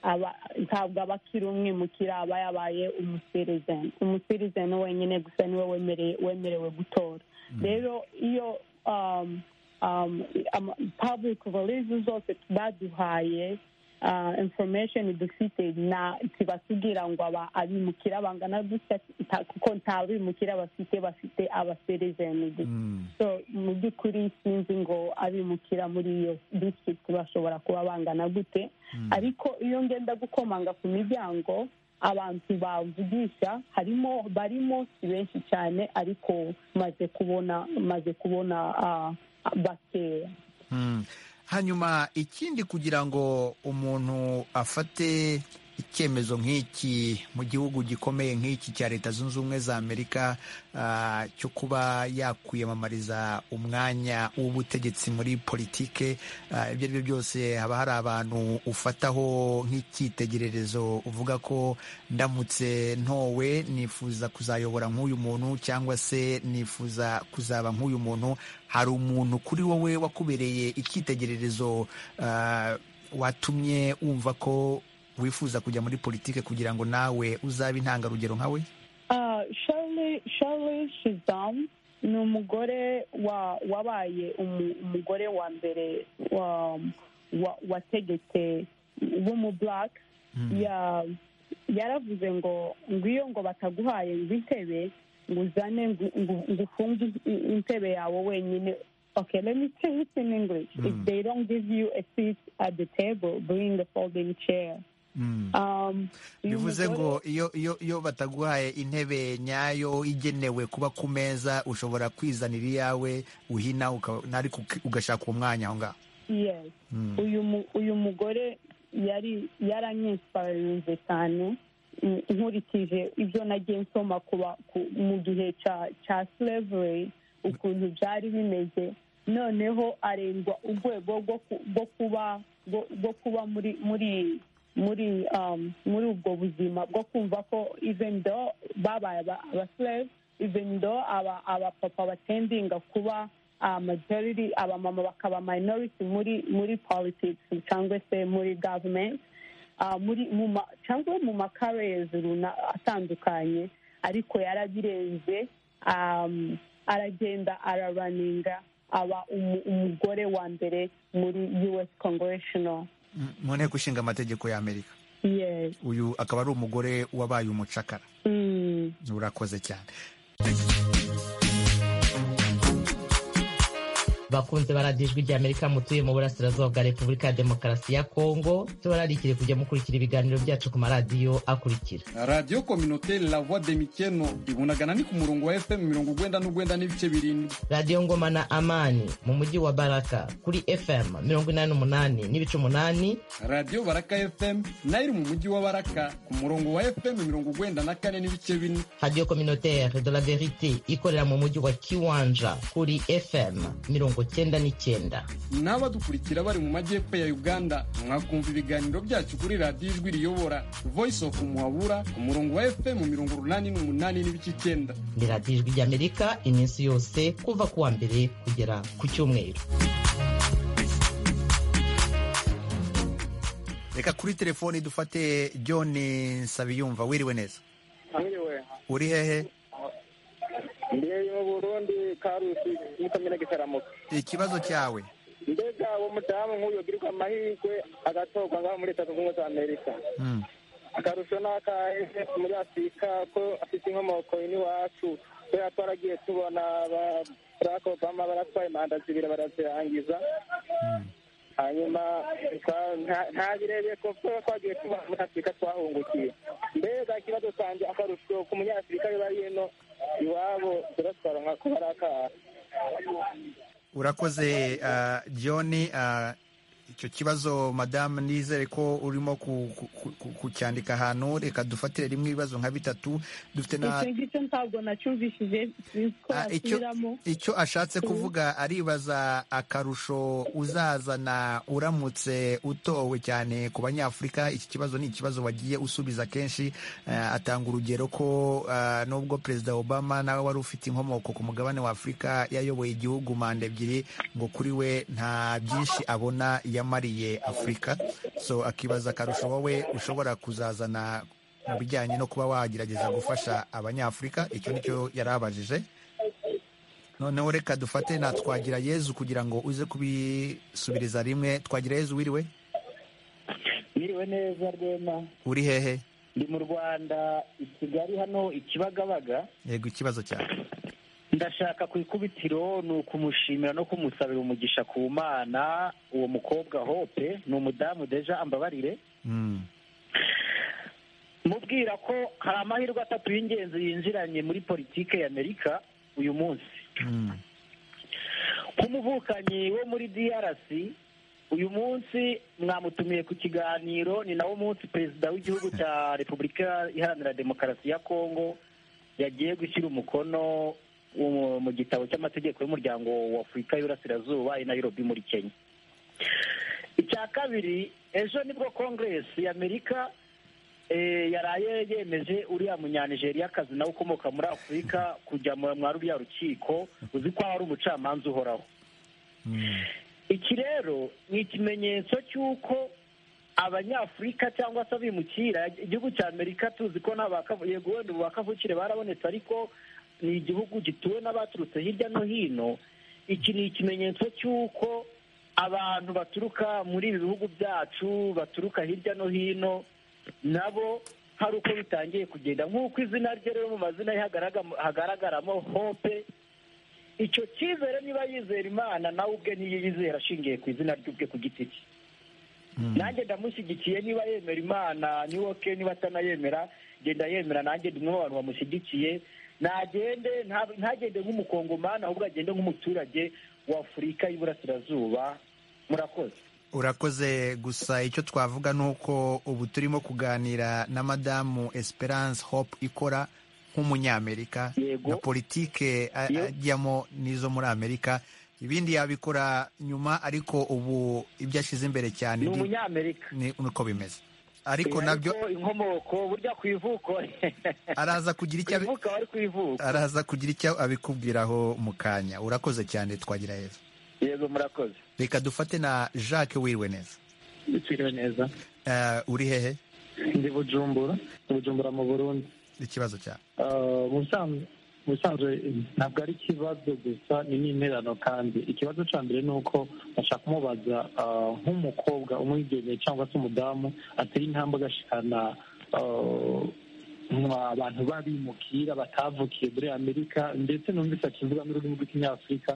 aba- ntabwo aba akiri umwimukira aba yabaye umusirizeni umusirizeni wenyine gusa niwe wemere- wemerewe gutora rero iyo um, um, ama- public releases zose baduhaye uh, information dufite na tibatubwira ngo aba- abimukira bangana gutya ta- kuko nta bimukira bafite bafite abaserezeni gusa so mu by'ukuri sinzi ngo abimukira muri iyo district bashobora kuba bangana gute ariko iyo ngenda gukomanga ku miryango abantu bavugisha harimo barimo si benshi cyane ariko maze kubona maze kubona ah, bakeya Mm. hanyuma ikindi kugira ngo umuntu afate icyemezo nk'iki mu gihugu gikomeye nk'iki cya leta zunze ubumwe za amerika ah, cyo kuba yakwiyamamariza umwanya w'ubutegetsi muri politike ah, ibyo ari byo byose haba hari abantu ufataho nk'icyitegererezo uvuga ko ndamutse ntowe nifuza kuzayobora nk'uyu muntu cyangwa se nifuza kuzaba nk'uyu muntu hari umuntu kuri wowe wakubereye icyitegererezo ah, watumye wumva ko wifuza kujya muri politike kugira ngo nawe uzabe intangarugero nkawe Uh, Shirley, Shirley Shizam ni umugore wa wabaye umu- umugore wa mbere wa, wa, wategetse w'umublack ya yaravuze ngo ngwiyo ngo bataguhaye ngo intebe ngo uzane ngo ngo- ngo ufunge in- intebe yawe wenyine okay let me say it in english if they don't give you a seat at the table bring a folding chair um, uyu bivuze mugore- ngo iyo iyo iyo bataguhaye intebe nyayo igenewe kuba ku meza ushobora kwizanira iyawe uhina uka- ariko uki- ugashaka uwo mwanya aho ngaho yes Mm. uyu mu- uyu mugore yari yaranyisparinze cyane mm, nkurikije ibyo nagiye nsoma kuba ku- mu gihe cya cya slavery ukuntu byari bimeze noneho arengwa urwego rwo ku- rwo kuba rwo- rwo kuba muri muri muri um, muri ubwo buzima bwo kumva ko even though babaye aba- abaslave even though aba abapapa batendinga kuba uh, majority abamama bakaba minority muri muri politics cyangwa se muri government uh, muri mu ma- cyangwa mu makarezi runa- atandukanye ariko yarabirenze um, aragenda araraninga aba umu- umugore wa mbere muri us congressional Mm, mu nteko ishinga amategeko ya amerika yes uyu akaba ari umugore wabaye umucakara mm. urakoze cyane bakunze baradiyo ijwi ry'amerika mutuye mu burasirazuba bwa repubulika ya demokarasi ya kongo tubararikire kujya mukurikira ibiganiro byacu ku maradiyo akurikira radiyo kominoteri la voix de mikeno ibonagana ni ku murongo wa fm mirongo ugwenda n'ugwenda n'ibice birindwi radiyo ngoma na amani mu mujyi wa baraka kuri fm mirongo inani n'umunani n'ibice umunani radiyo baraka fm nayo iri mu mujyi wa baraka ku murongo wa fm mirongo ugwenda na kane n'ibice bine radiyo communautaire de la verite ikorera mu mujyi wa kiwanja kuri fm mirongo cyenda n'icyenda n'abadukurikira bari mu majyepfo ya uganda mwakumva ibiganiro byacu kuri radiyo ijwi riyobora voice of muhabura ku murongo wa fm mirongo urunani n'umunani n'ibice icyenda ni radiyo ijwi ry'amerika iminsi yose kuva ku wa mbere kugera ku cyumweru reka kuri telefoni dufate john nsabiyumva wiriwe neza Mwiriwe. uri hehe Ndi mu Burundi Karusi muri komine Gitaramuka. ikibazo cyawe Mbega uwo mudamu nk'uyu yogirirwa amahirwe agatorwa ngaho muri Leta Zunze Ubumwe za Amerika. Mm. Akarusho ni akahe muri Afurika ko afite inkomoko n'iwacu kubera twaragiye tubona ba Barack Obama baratwaye manda zibiri barazirangiza hanyuma twa- nta- ntabirebeye ko kuba twagiye tuba muri afurika twahungukiye mbega ikibazo cyanjye akarusho ku munyafurika biba yino iwabo turatwara nka kuba ari akaha urakoze ah, john ah, icyo kibazo madamu nizere ko urimo ku- ku- ku- kucyandika ahantu reka dufatire rimwe ibibazo nka bitatu dufite na icyo ngicyo ntabwo nacyumvishije sinzi ko Ah, icyo- yasubiramo icyo ashatse kuvuga aribaza akarusho uzazana uramutse utowe cyane ku banyafurika iki kibazo ni ikibazo wagiye usubiza kenshi eh, atanga urugero ko eh, nubwo perezida obama nawe wari ufite inkomoko ku mugabane wa afurika yayoboye igihugu manda ebyiri ngo kuri we nta byinshi abona yamariye afurika so akibaza akarusho wowe ushobora kuzazana mu bijyanye no kuba wagerageza gufasha abanyafurika icyo nicyo yari abajije noneho reka dufate na twagira yezu kugira ngo uze kubisubiriza rimwe twagira yezu wiriwe Mwiriwe neza Rwema uri hehe ndi mu Rwanda i Kigali hano i Kibagabaga yego ikibazo cyawe ndashaka ku ikubitiro ni ukumushimira no kumusabira umugisha ku mana uwo mukobwa hope ni umudamu deja ambabarire mubwira ko hari amahirwe atatu y'ingenzi yinjiranye muri politike ya Amerika uyu munsi nk'umuvukanyi wo muri DRC uyu munsi mwamutumiye ku kiganiro ni nawo munsi perezida w'igihugu cya repubulika iharanira demokarasi ya kongo yagiye gushyira umukono mu- mu gitabo cy'amategeko y'umuryango wa afurika y'uburasirazuba i nairobi muri kenya icya kabiri ejo nibwo congress ya amerika eh, yaraye yemeje uriya munyanigeriakazi nawe ukomoka muri afurika kujya mu- mwa ruriya rukiko uzi ko ari umucamanza uhoraho iki rero ni ikimenyetso cy'uko abanyafurika cyangwa se abimukira igihugu cya amerika tuzi ko nta bakavu- yego wenda ubu bakavukire barabonetse ariko ni igihugu gituwe n'abaturutse hirya no hino iki ni ikimenyetso cy'uko abantu baturuka muri ibi bihugu byacu baturuka hirya no hino nabo hari uko bitangiye kugenda nk'uko izina rye rero mu mazina ye hagaragamo- hagaragaramo hope icyo cyizere niba yizera imana nawe ubwe ntiyizera ashingiye ku izina ry'ubwe ku giti cye nanjye ndamushyigikiye niba yemera imana niwe ke niba atanayemera genda yemera nanjye ndi umwe mu bantu bamushyigikiye nagende nta- ntagende nk'umukongomani ahubwo agende nk'umuturage wa afurika y'iburasirazuba murakoze urakoze gusa icyo twavuga ni uko ubu turimo kuganira na madamu esperance hope ikora nk'umunyamerika na politike a- ajyamo n'izo muri amerika ibindi yabikora nyuma ariko ubu ibyo ashyize imbere cyane Ni ni- umunyamerika. ni uko bimeze ariko Eh, nabyo ariko inkomoko burya ku ivuko araza kugira icyo abi- ivuka wari ku ivuko araza kugira icyo abikubwiraho mu kanya urakoze cyane twagira heza yego murakoze reka dufate na jacques wiriwe neza witiriwe neza uri hehe ndi bujumbura ndi bujumbura mu burundi ikibazo cyawe Ah, mu busanzwe- mu busanzwe ntabwo ari ikibazo gusa ni n'interano kandi ikibazo cya mbere ni uko bashaka kumubaza ah, nk'umukobwa umwigeme cyangwa se umudamu atera intambwe agashikana ah, mwa abantu babimukira batavukiye muri amerika ndetse numvise akivuga n'ururimi rw'ikinyafurika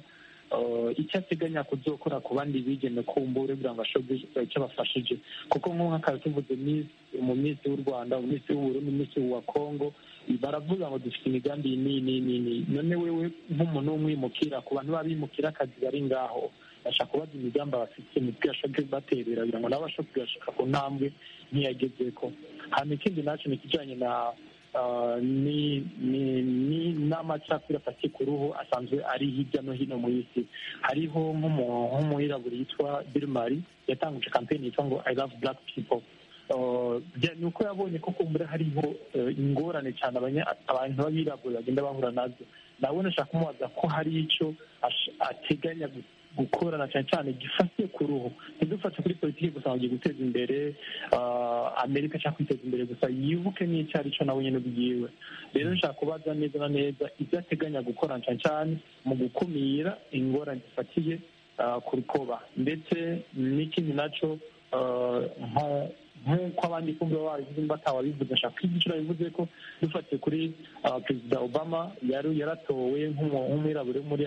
Uh, icyo ateganya kuzokora ku bandi bigeme kumbure kugira ngo ashobore kugira icyo abafashije kuko nk'ubu nk'akazi tuvuze Miss- umunisi w'u rwanda umunisi w'uburundi umunisi wa kongo baravuga ngo dufite imigambi iyi n'iyi n'iyi n'iyi n'iyi none wewe nk'umuntu w'umwimukira ku bantu b'abimukira akazi bari ngaho basha kubaza imigambi abafite nibwo yashoboye kubaterera kugira ngo nabo bashobore kugashika ku ntambwe ntiyagezeko hanyuma ikindi nacyo ni ikijyanye na Uh, ni ni ni n'amacakubiri afatiye ku ruhu asanzwe ari hirya no hino mu isi hariho nk'umu- nk'umwirabura yitwa birmari yatangije kampeni yitwa ngo i love black people Uh, bya- ni uko yabonye ko kumbura hariho uh, ingorane cyane abanya- abantu b'abirabura bagenda bahura nazo nawe nashaka kumubaza ko hari icyo ash- ate- duteganya gukora na cyane cyane gifate ku ruhu ntidufate kuri politiki gusa ngo guteza imbere amerika cyangwa kwiteza imbere gusa yibuke n'icyo ari cyo nawe nyine ubwiwe rero nshaka kubaza neza na neza ibyo ateganya gukora na cyane cyane mu gukumira ingorane zifatiye ku rukoba ndetse n'ikindi nacyo nk'uko abandi kumva babivuze mba atawabivuze ashaka kwigishura bivuze ko dufatiye kuri perezida obama yari yaratowe nk'umwirabura muri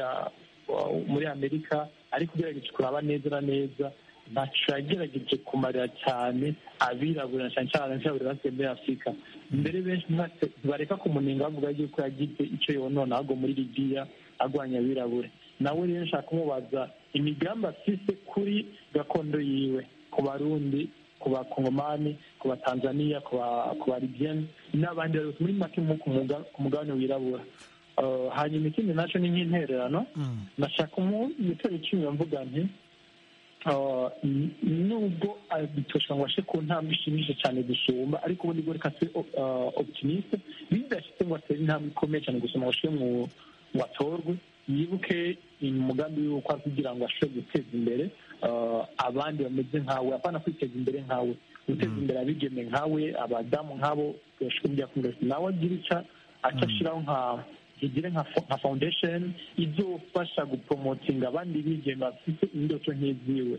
muri amerika ariko ugerageje kuraba neza na neza ntacu yagerageje kumarira cyane abirabura cyane cyane abirabura basigaye muri afurika mbere benshi bareka kumunenga bavuga yuko yagize icyo yonona ahubwo muri libiya arwanya abirabura nawe rero nshaka kumubaza imigambi afise kuri gakondo yiwe ku barundi ku bakongomani ku batanzaniya ku baribiyeni n'abandi bose muri make ku mugabane wirabura hanyuma ikindi nacyo ni nk'intererano nashaka gutera icyuma mvuga nti nubwo abitosha ngo ashe ku ntambwe ishimishije cyane gusumba ariko ubundi bwo reka se oputiniste bidashyize ngo atere intambwe ikomeye cyane gusoma ngo ashe ngo atorwe yibuke umugambi w'uko kugira ngo ashobore guteza imbere abandi bameze nkawe apana kwiteza imbere nkawe guteza imbere abigeme nkawe abadamu nkabo bashobora kujya nawe agira icyo ashyiraho nkawe igire nka foundation izofasha gupromotinga abandi bigeme bafite indoto nk'iziwe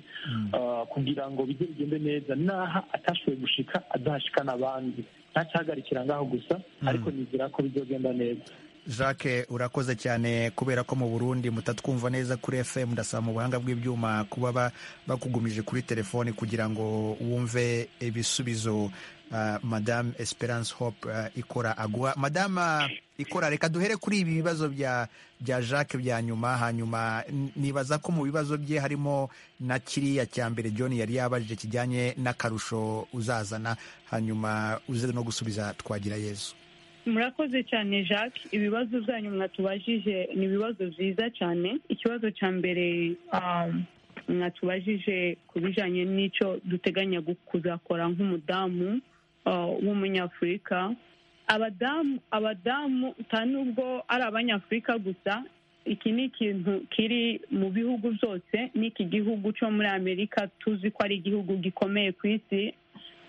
kugira ngo bijye bigende neza n'aha atashoboye gushika adahashika n'abandi ntacyahagarikira ngaho gusa ariko nizera ko bizogenda neza jacques urakoze cyane kubera ko mu burundi mutatwumva neza kuri fm ndasaba mu buhanga bw'ibyuma kuba bakugumije kuri telefoni kugira ngo wumve ibisubizo madame esperance hope ikora agwa madame ikora reka duhere kuri ibi bibazo bya bya jacques bya nyuma hanyuma nibaza ko mu bibazo bye harimo na kiriya cya mbere john yari yabajije kijyanye n'akarusho uzazana hanyuma uze no gusubiza twagira yezu murakoze cyane jacques ibibazo byanyu mwatubajije ni ibibazo byiza cyane ikibazo cya mbere mwatubajije ku bijyanye n'icyo duteganya kuzakora nk'umudamu w'umunyafurika abadamu abadamu nubwo ari abanyafurika gusa iki ni ikintu kiri mu bihugu byose n'iki gihugu cyo muri amerika tuzi ko ari igihugu gikomeye ku isi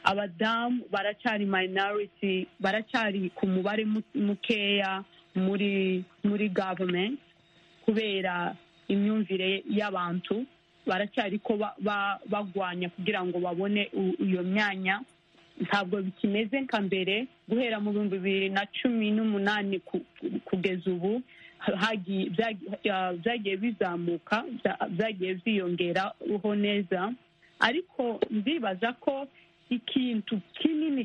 abadamu baracyari minority baracyari ku mubare mukeya muri muri government kubera imyumvire y'abantu baracyari ko bagwanya kugira ngo babone iyo myanya ntabwo bikimeze nka mbere guhera mu bihumbi bibiri na cumi n'umunani kugeza ubu byagiye bizamuka byagiye byiyongeraho neza ariko ndibaza ko ikintu kinini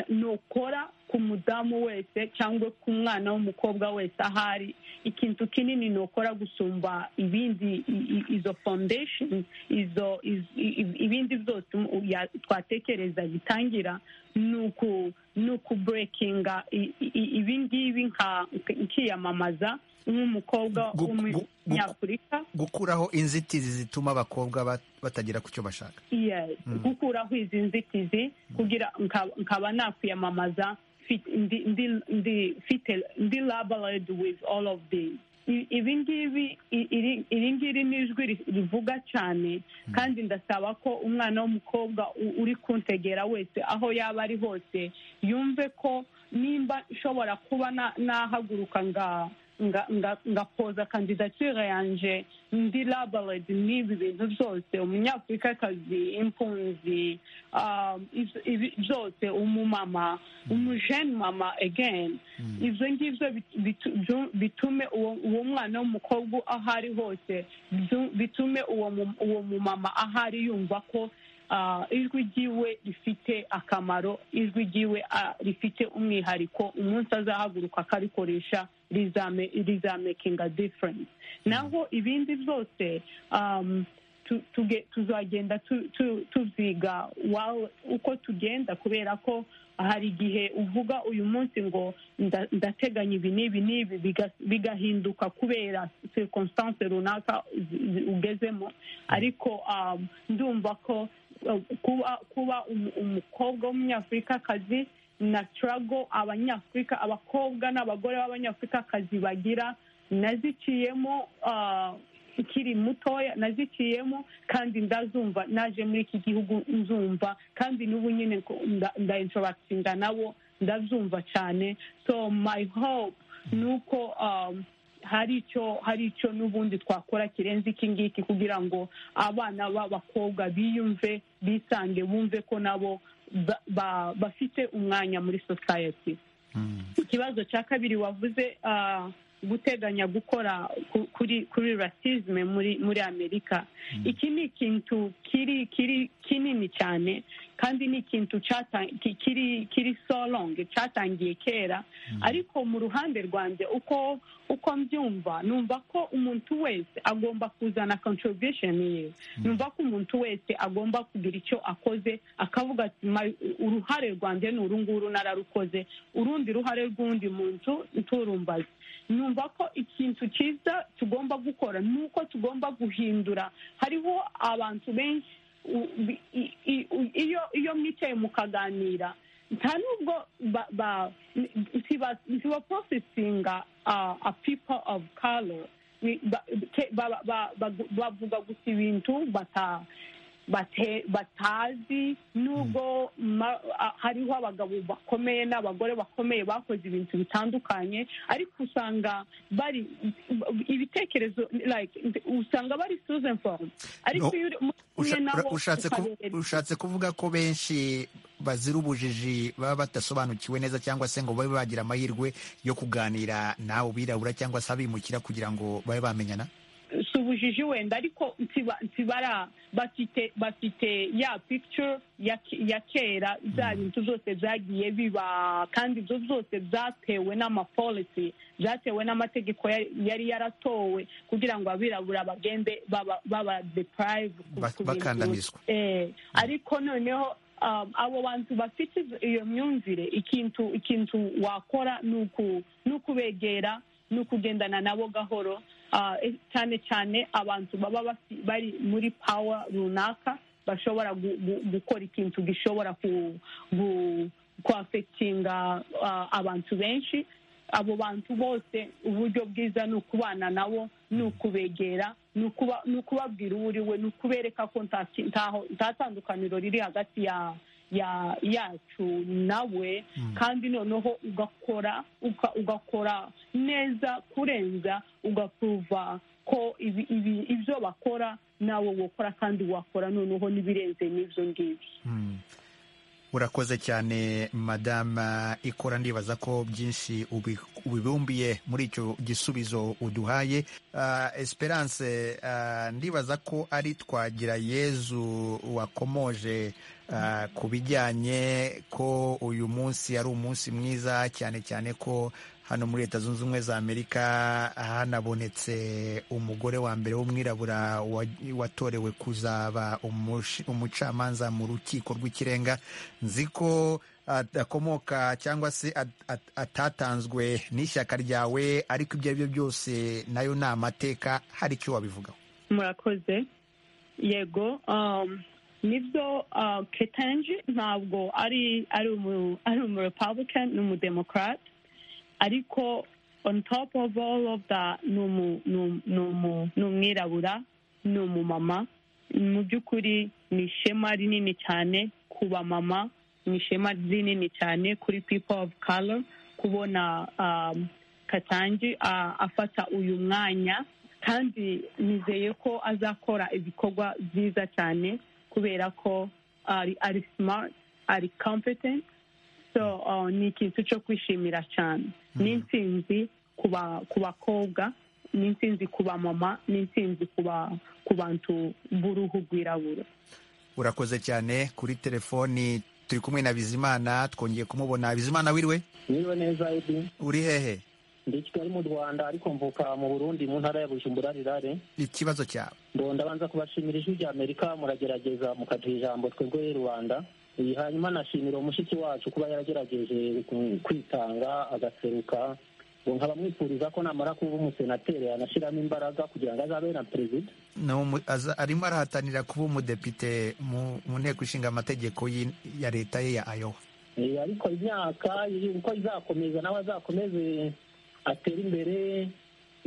nukora ku mudamu wese cyangwa ku mwana w'umukobwa wese ahari ikintu kinini nukora gusumba ibindi izo foundation izo ibindi byose twatekereza bitangira ni ukuburekinga ibingibi nkiyamamaza nk'umukobwa w'umunyafurika gukuraho inzitizi zituma abakobwa batagera ku cyo bashaka gukuraho izi nzitizi kugira nkaba nakwiyamamaza ndi laboredi wivu all of this ibi ngibi iri ngiri ni ijwi rivuga cyane kandi ndasaba ko umwana w'umukobwa uri kuntegera wese aho yaba ari hose yumve ko nimba nshobora kuba nahaguruka ngaha ngapoza kandidatire yanjye ndi laboredi n'ibi bintu byose umunyafurikakazi impunzi byose umumama umujeni mama egeni ibyo ngibyo bitume uwo mwana w'umukobwa aho ari hose bitume uwo mumama aho ari yumva ko ijwi ryiwe rifite akamaro ijwi ryiwe rifite umwihariko umunsi azahaguruka akarikoresha rizamekinga diferensi naho ibindi byose tuzagenda tuziga uko tugenda kubera ko hari igihe uvuga uyu munsi ngo ndateganya ibi n'ibi n'ibi bigahinduka kubera circonstance runaka ugezemo ariko ndumva ko kuba umukobwa w'umunyafurikakazi na turago abanyafurika abakobwa n'abagore b'abanyafurikakazi bagira naziciyemo nkiri mutoya naziciyemo kandi ndazumva naje muri iki gihugu nzumva kandi n'ubu nyine ndayinshobora nabo ndazumva cyane so my hope ni uko um, hari icyo hari icyo n'ubundi twakora kirenze iki ngiki kugira ngo abana b'abakobwa biyumve bisange bumve ko nabo ba- ba- bafite umwanya muri society ikibazo cya kabiri wavuze ah, guteganya gukora ku- kuri kuri rasizme muri muri amerika iki ni ikintu kiri kiri kinini cyane kandi ni ikintu cyata- ki- kiri kiri so long cyatangiye kera ariko mu ruhande rwanjye uko uko mbyumva numva ko umuntu wese agomba kuzana contribution ye numva ko umuntu wese agomba kugira icyo akoze akavuga ati "Ma- uruhare rwanjye ni uru nguru nararukoze urundi ruhare rw'undi muntu nturumbaze numva ko ikintu cyiza tugomba gukora ni uko tugomba guhindura hariho abantu benshi u- bi- i- i- u- iyo iyo mwicaye mukaganira nta nubwo ba- ba- ntiba- ntibaprocessinga uh, a people of color Ni- ba- te- ba- ba- ba- bavuga gusa ibintu bata bate- batazi nubwo ma- a- hariho abagabo bakomeye n'abagore bakomeye bakoze ibintu bitandukanye ariko usanga bari ibitekerezo like usanga bari suze forume ariko iyo uri kumwe Usha- nabo ushatse ku- ukabereka ushatse kuvuga ko benshi bazira ubujiji baba badasobanukiwe neza cyangwa se ngo babe bagira amahirwe yo kuganira nawe birabura cyangwa se abimukira kugira ngo babe bamenyana si ubujiji wenda ariko ntiba- ntibara bafite bafite ya picture ya ke- ya kera bya bintu byose byagiye biba kandi ibyo byose byatewe n'amapolisi byatewe n'amategeko ya- yari yaratowe kugira ngo abirabura bagende baba baba deprive ku- Ba- ku bintu. bakandamizwa. Eh, ariko noneho um, abo bantu bafite iyo myumvire ikintu ikintu wakora ni uku- ni ukubegera ni ukugendana nabo gahoro Ah, eh, cyane cyane abantu baba bafi- bari muri power runaka bashobora gu- gu- gukora ikintu gishobora ku- gu- kuafectinga ah, abantu benshi abo bantu bose uburyo bwiza ni ukubana nabo ni ukubegera ni ukuba- ni ukubabwira uwo uri we ni ukubereka ko nta ki- ntaho- nta tandukaniro riri hagati ya ya yacu nawe kandi noneho ugakora uka- ugakora neza kurenza ugapuruva ko ibi- ibi- ibyo bakora nawe wokora kandi wakora noneho n'ibirenze n'ibyo ngibyo urakoze cyane madama ikora ndibaza ko byinshi ubi- ubibumbiye muri icyo gisubizo uduhaye Ah, esperance ah, ndibaza ko ari twagira yezu wakomoje ah, ku bijyanye ko uyu munsi ari umunsi mwiza cyane cyane ko hano muri leta zunze ubumwe za amerika hanabonetse umugore wa mbere w'umwirabura wa- watorewe kuzaba umushi- umucamanza mu rukiko rw'ikirenga nzi ko at- akomoka cyangwa se at- at- atatanzwe n'ishyaka ryawe ariko ibyo ari byo byose nayo ni amateka hari icyo wabivugaho murakoze yego um, nibyo uh, ketanji ntabwo ari ari umu ari umu republican ni umudemokrat ariko on top of all of that ni umu- ni umu- ni umu- ni umwirabura ni umumama mu by'ukuri ni ishema rinini cyane ku bamama ni ishema rinini cyane kuri people of color kubona um, katanji ah, afata uyu mwanya kandi nizeye ko azakora ibikorwa byiza cyane kubera ko ari ari smart ari competent so uh, ni ikintu cyo kwishimira cyane ni intsinzi ku ba- ku bakobwa ni intsinzi ku bamama ni intsinzi ku ba- ku bantu b'uruhu rwirabura urakoze cyane kuri telefoni turi kumwe na bizimana twongeye kumubona bizimana wiriwe niba neza Eddie. uri hehe ndi i kigali mu rwanda ariko mvuka mu burundi mu ntara ya bujumbura rirare ikibazo cyawe ngo ndabanza kubashimira ijwi rya amerika muragerageza mukaduha ijambo twebwe rubanda Eh, hanyuma nashimira umushiki wacu kuba yaragerageje ku- kwitanga agaseruka ngo nkaba mwifuriza ko namara kuba umusenateri yanashyiramo imbaraga kugira ngo azabe na perezida Ni umu- aza- arimo arahatanira kuba umudepite mu mu nteko ishinga amategeko y'in- ya leta ye ya ayowa Eh, ariko imyaka iri- uko izakomeza nawe azakomeze atere imbere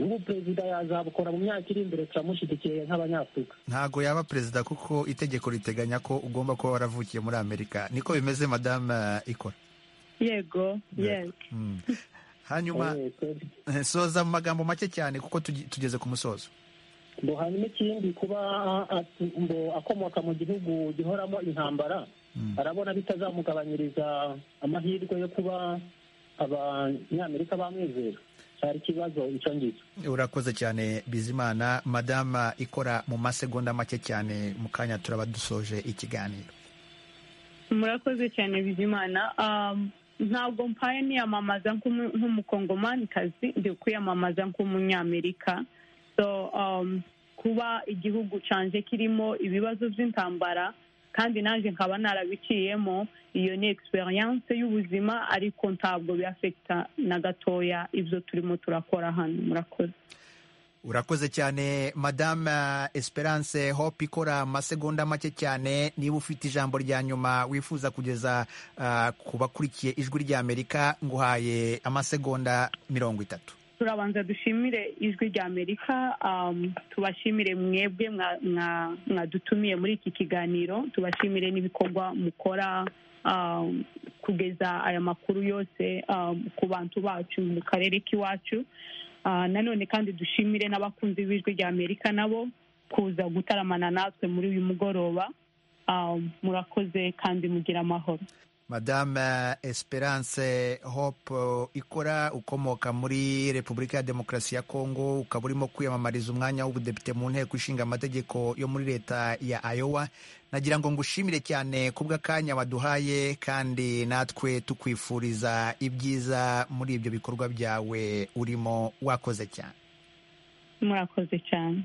ubu perezida yazabukora mu myaka iri imbere turamushyigikiye nk'abanyafurika ntago yaba perezida kuko itegeko riteganya ko ugomba kuba waravukiye muri amerika niko bimeze madame eh, ikora yego yego Mm. hanyuma eh, soza mu magambo make cyane kuko tugi- tugeze ku musozo ngo hanyuma ikindi kuba atu- ngo akomoka mu gihugu gihoramo intambara arabona bitazamugabanyiriza amahirwe yo kuba abanyamerika bamwizera cyari ikibazo icyo ngicyo urakoze cyane bizimana madama ikora mu masegonda make cyane mu kanya turaba dusoje ikiganiro murakoze cyane bizimana Um, ntabwo mpaye niyamamaza nk'umu- nk'umukongomanikazi ndi kwiyamamaza nk'umunyamerika so um, kuba igihugu canje kirimo ibibazo by'intambara kandi nanjye nkaba narabiciyemo iyo ni experience y'ubuzima ariko ntabwo biafekita na gatoya ibyo turimo turakora hano murakoze urakoze cyane madame esperance hope ikora amasegonda make cyane niba ufite ijambo rya nyuma wifuza kugeza ah, ku bakurikiye ijwi ry'amerika nguhaye amasegonda mirongo itatu turabanza dushimire ijwi rya amerika um, tubashimire mwebwe mwa- mwa- mwadutumiye muri iki kiganiro tubashimire n'ibikorwa mukora um, kugeza aya makuru yose um, ku bantu bacu mu karere k'iwacu Ah, nanone kandi dushimire n'abakunzi b'ijwi rya amerika nabo kuza gutaramana natwe muri uyu mugoroba Um, murakoze kandi mugira amahoro madame esperance hope eh, ikora ukomoka muri repubulika ya demokarasi ya kongo ukaba urimo kwiyamamariza umwanya w'ubudepite mu nteko ishinga amategeko yo muri leta ya ayowa nagira ngo ngushimire cyane ku bw'akanya waduhaye kandi natwe tukwifuriza ibyiza muri ibyo bikorwa byawe urimo wakoze cyane murakoze cyane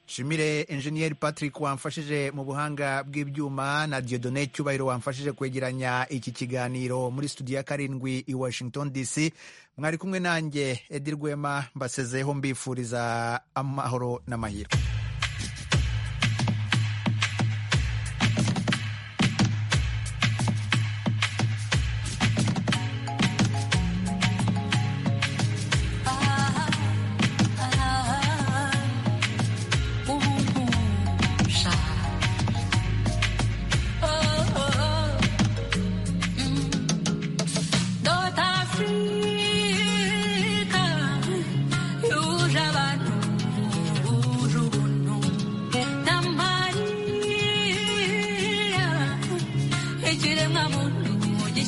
nshimire enjeniyeri patrick wamfashije mu buhanga bw'ibyuma na diodone cyubahiro wamfashije kwegeranya iki kiganiro muri studio ya karindwi i washington dc mwari kumwe nanjye edi rwema mbasezeho mbifuriza amahoro n'amahirwe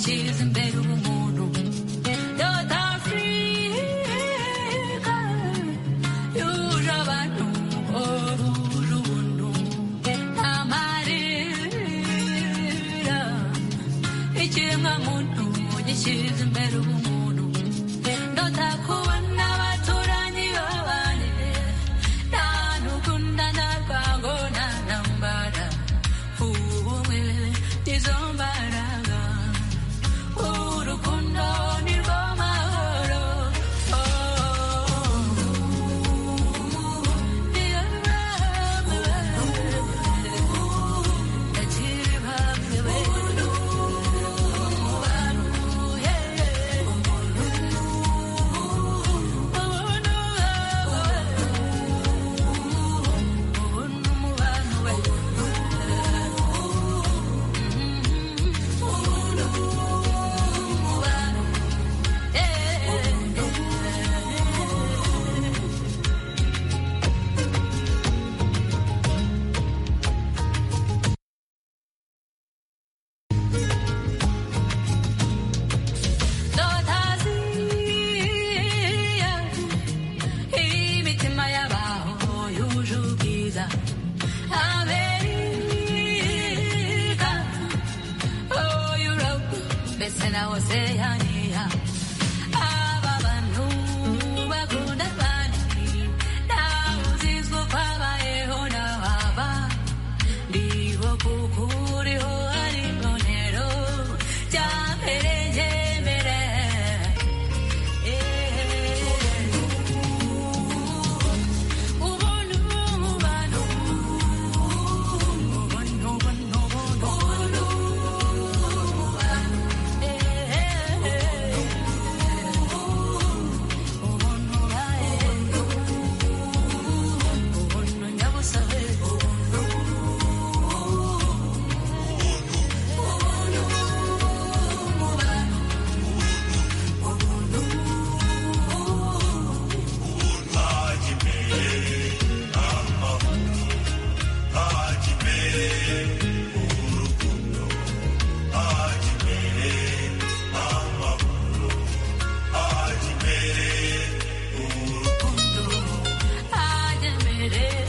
She's in bed with North Africa, yuje abantu urubundo amarira ikiremwamuntu gishyize imbere ubumuntu ndota kubona abaturanyi babane ntanukundana rwango nta ntambara ubumwe nizo mbaraga urukundo nirwo mahoro oh. Notaziya, imitima y'abaho yuje ubwiza. Amerika, oh Europe, mbese na Oceania. Aba bantu bakunda abandi, nawe uzizwe uko abayeho n'ababa. Ndibo kuko uriho ari imbonero ryambere ryemere. Ubuntu mu bantu. Ubuntu, ubuntu, ubuntu. Ubuntu mu bantu. Eh, eh, eh. it is.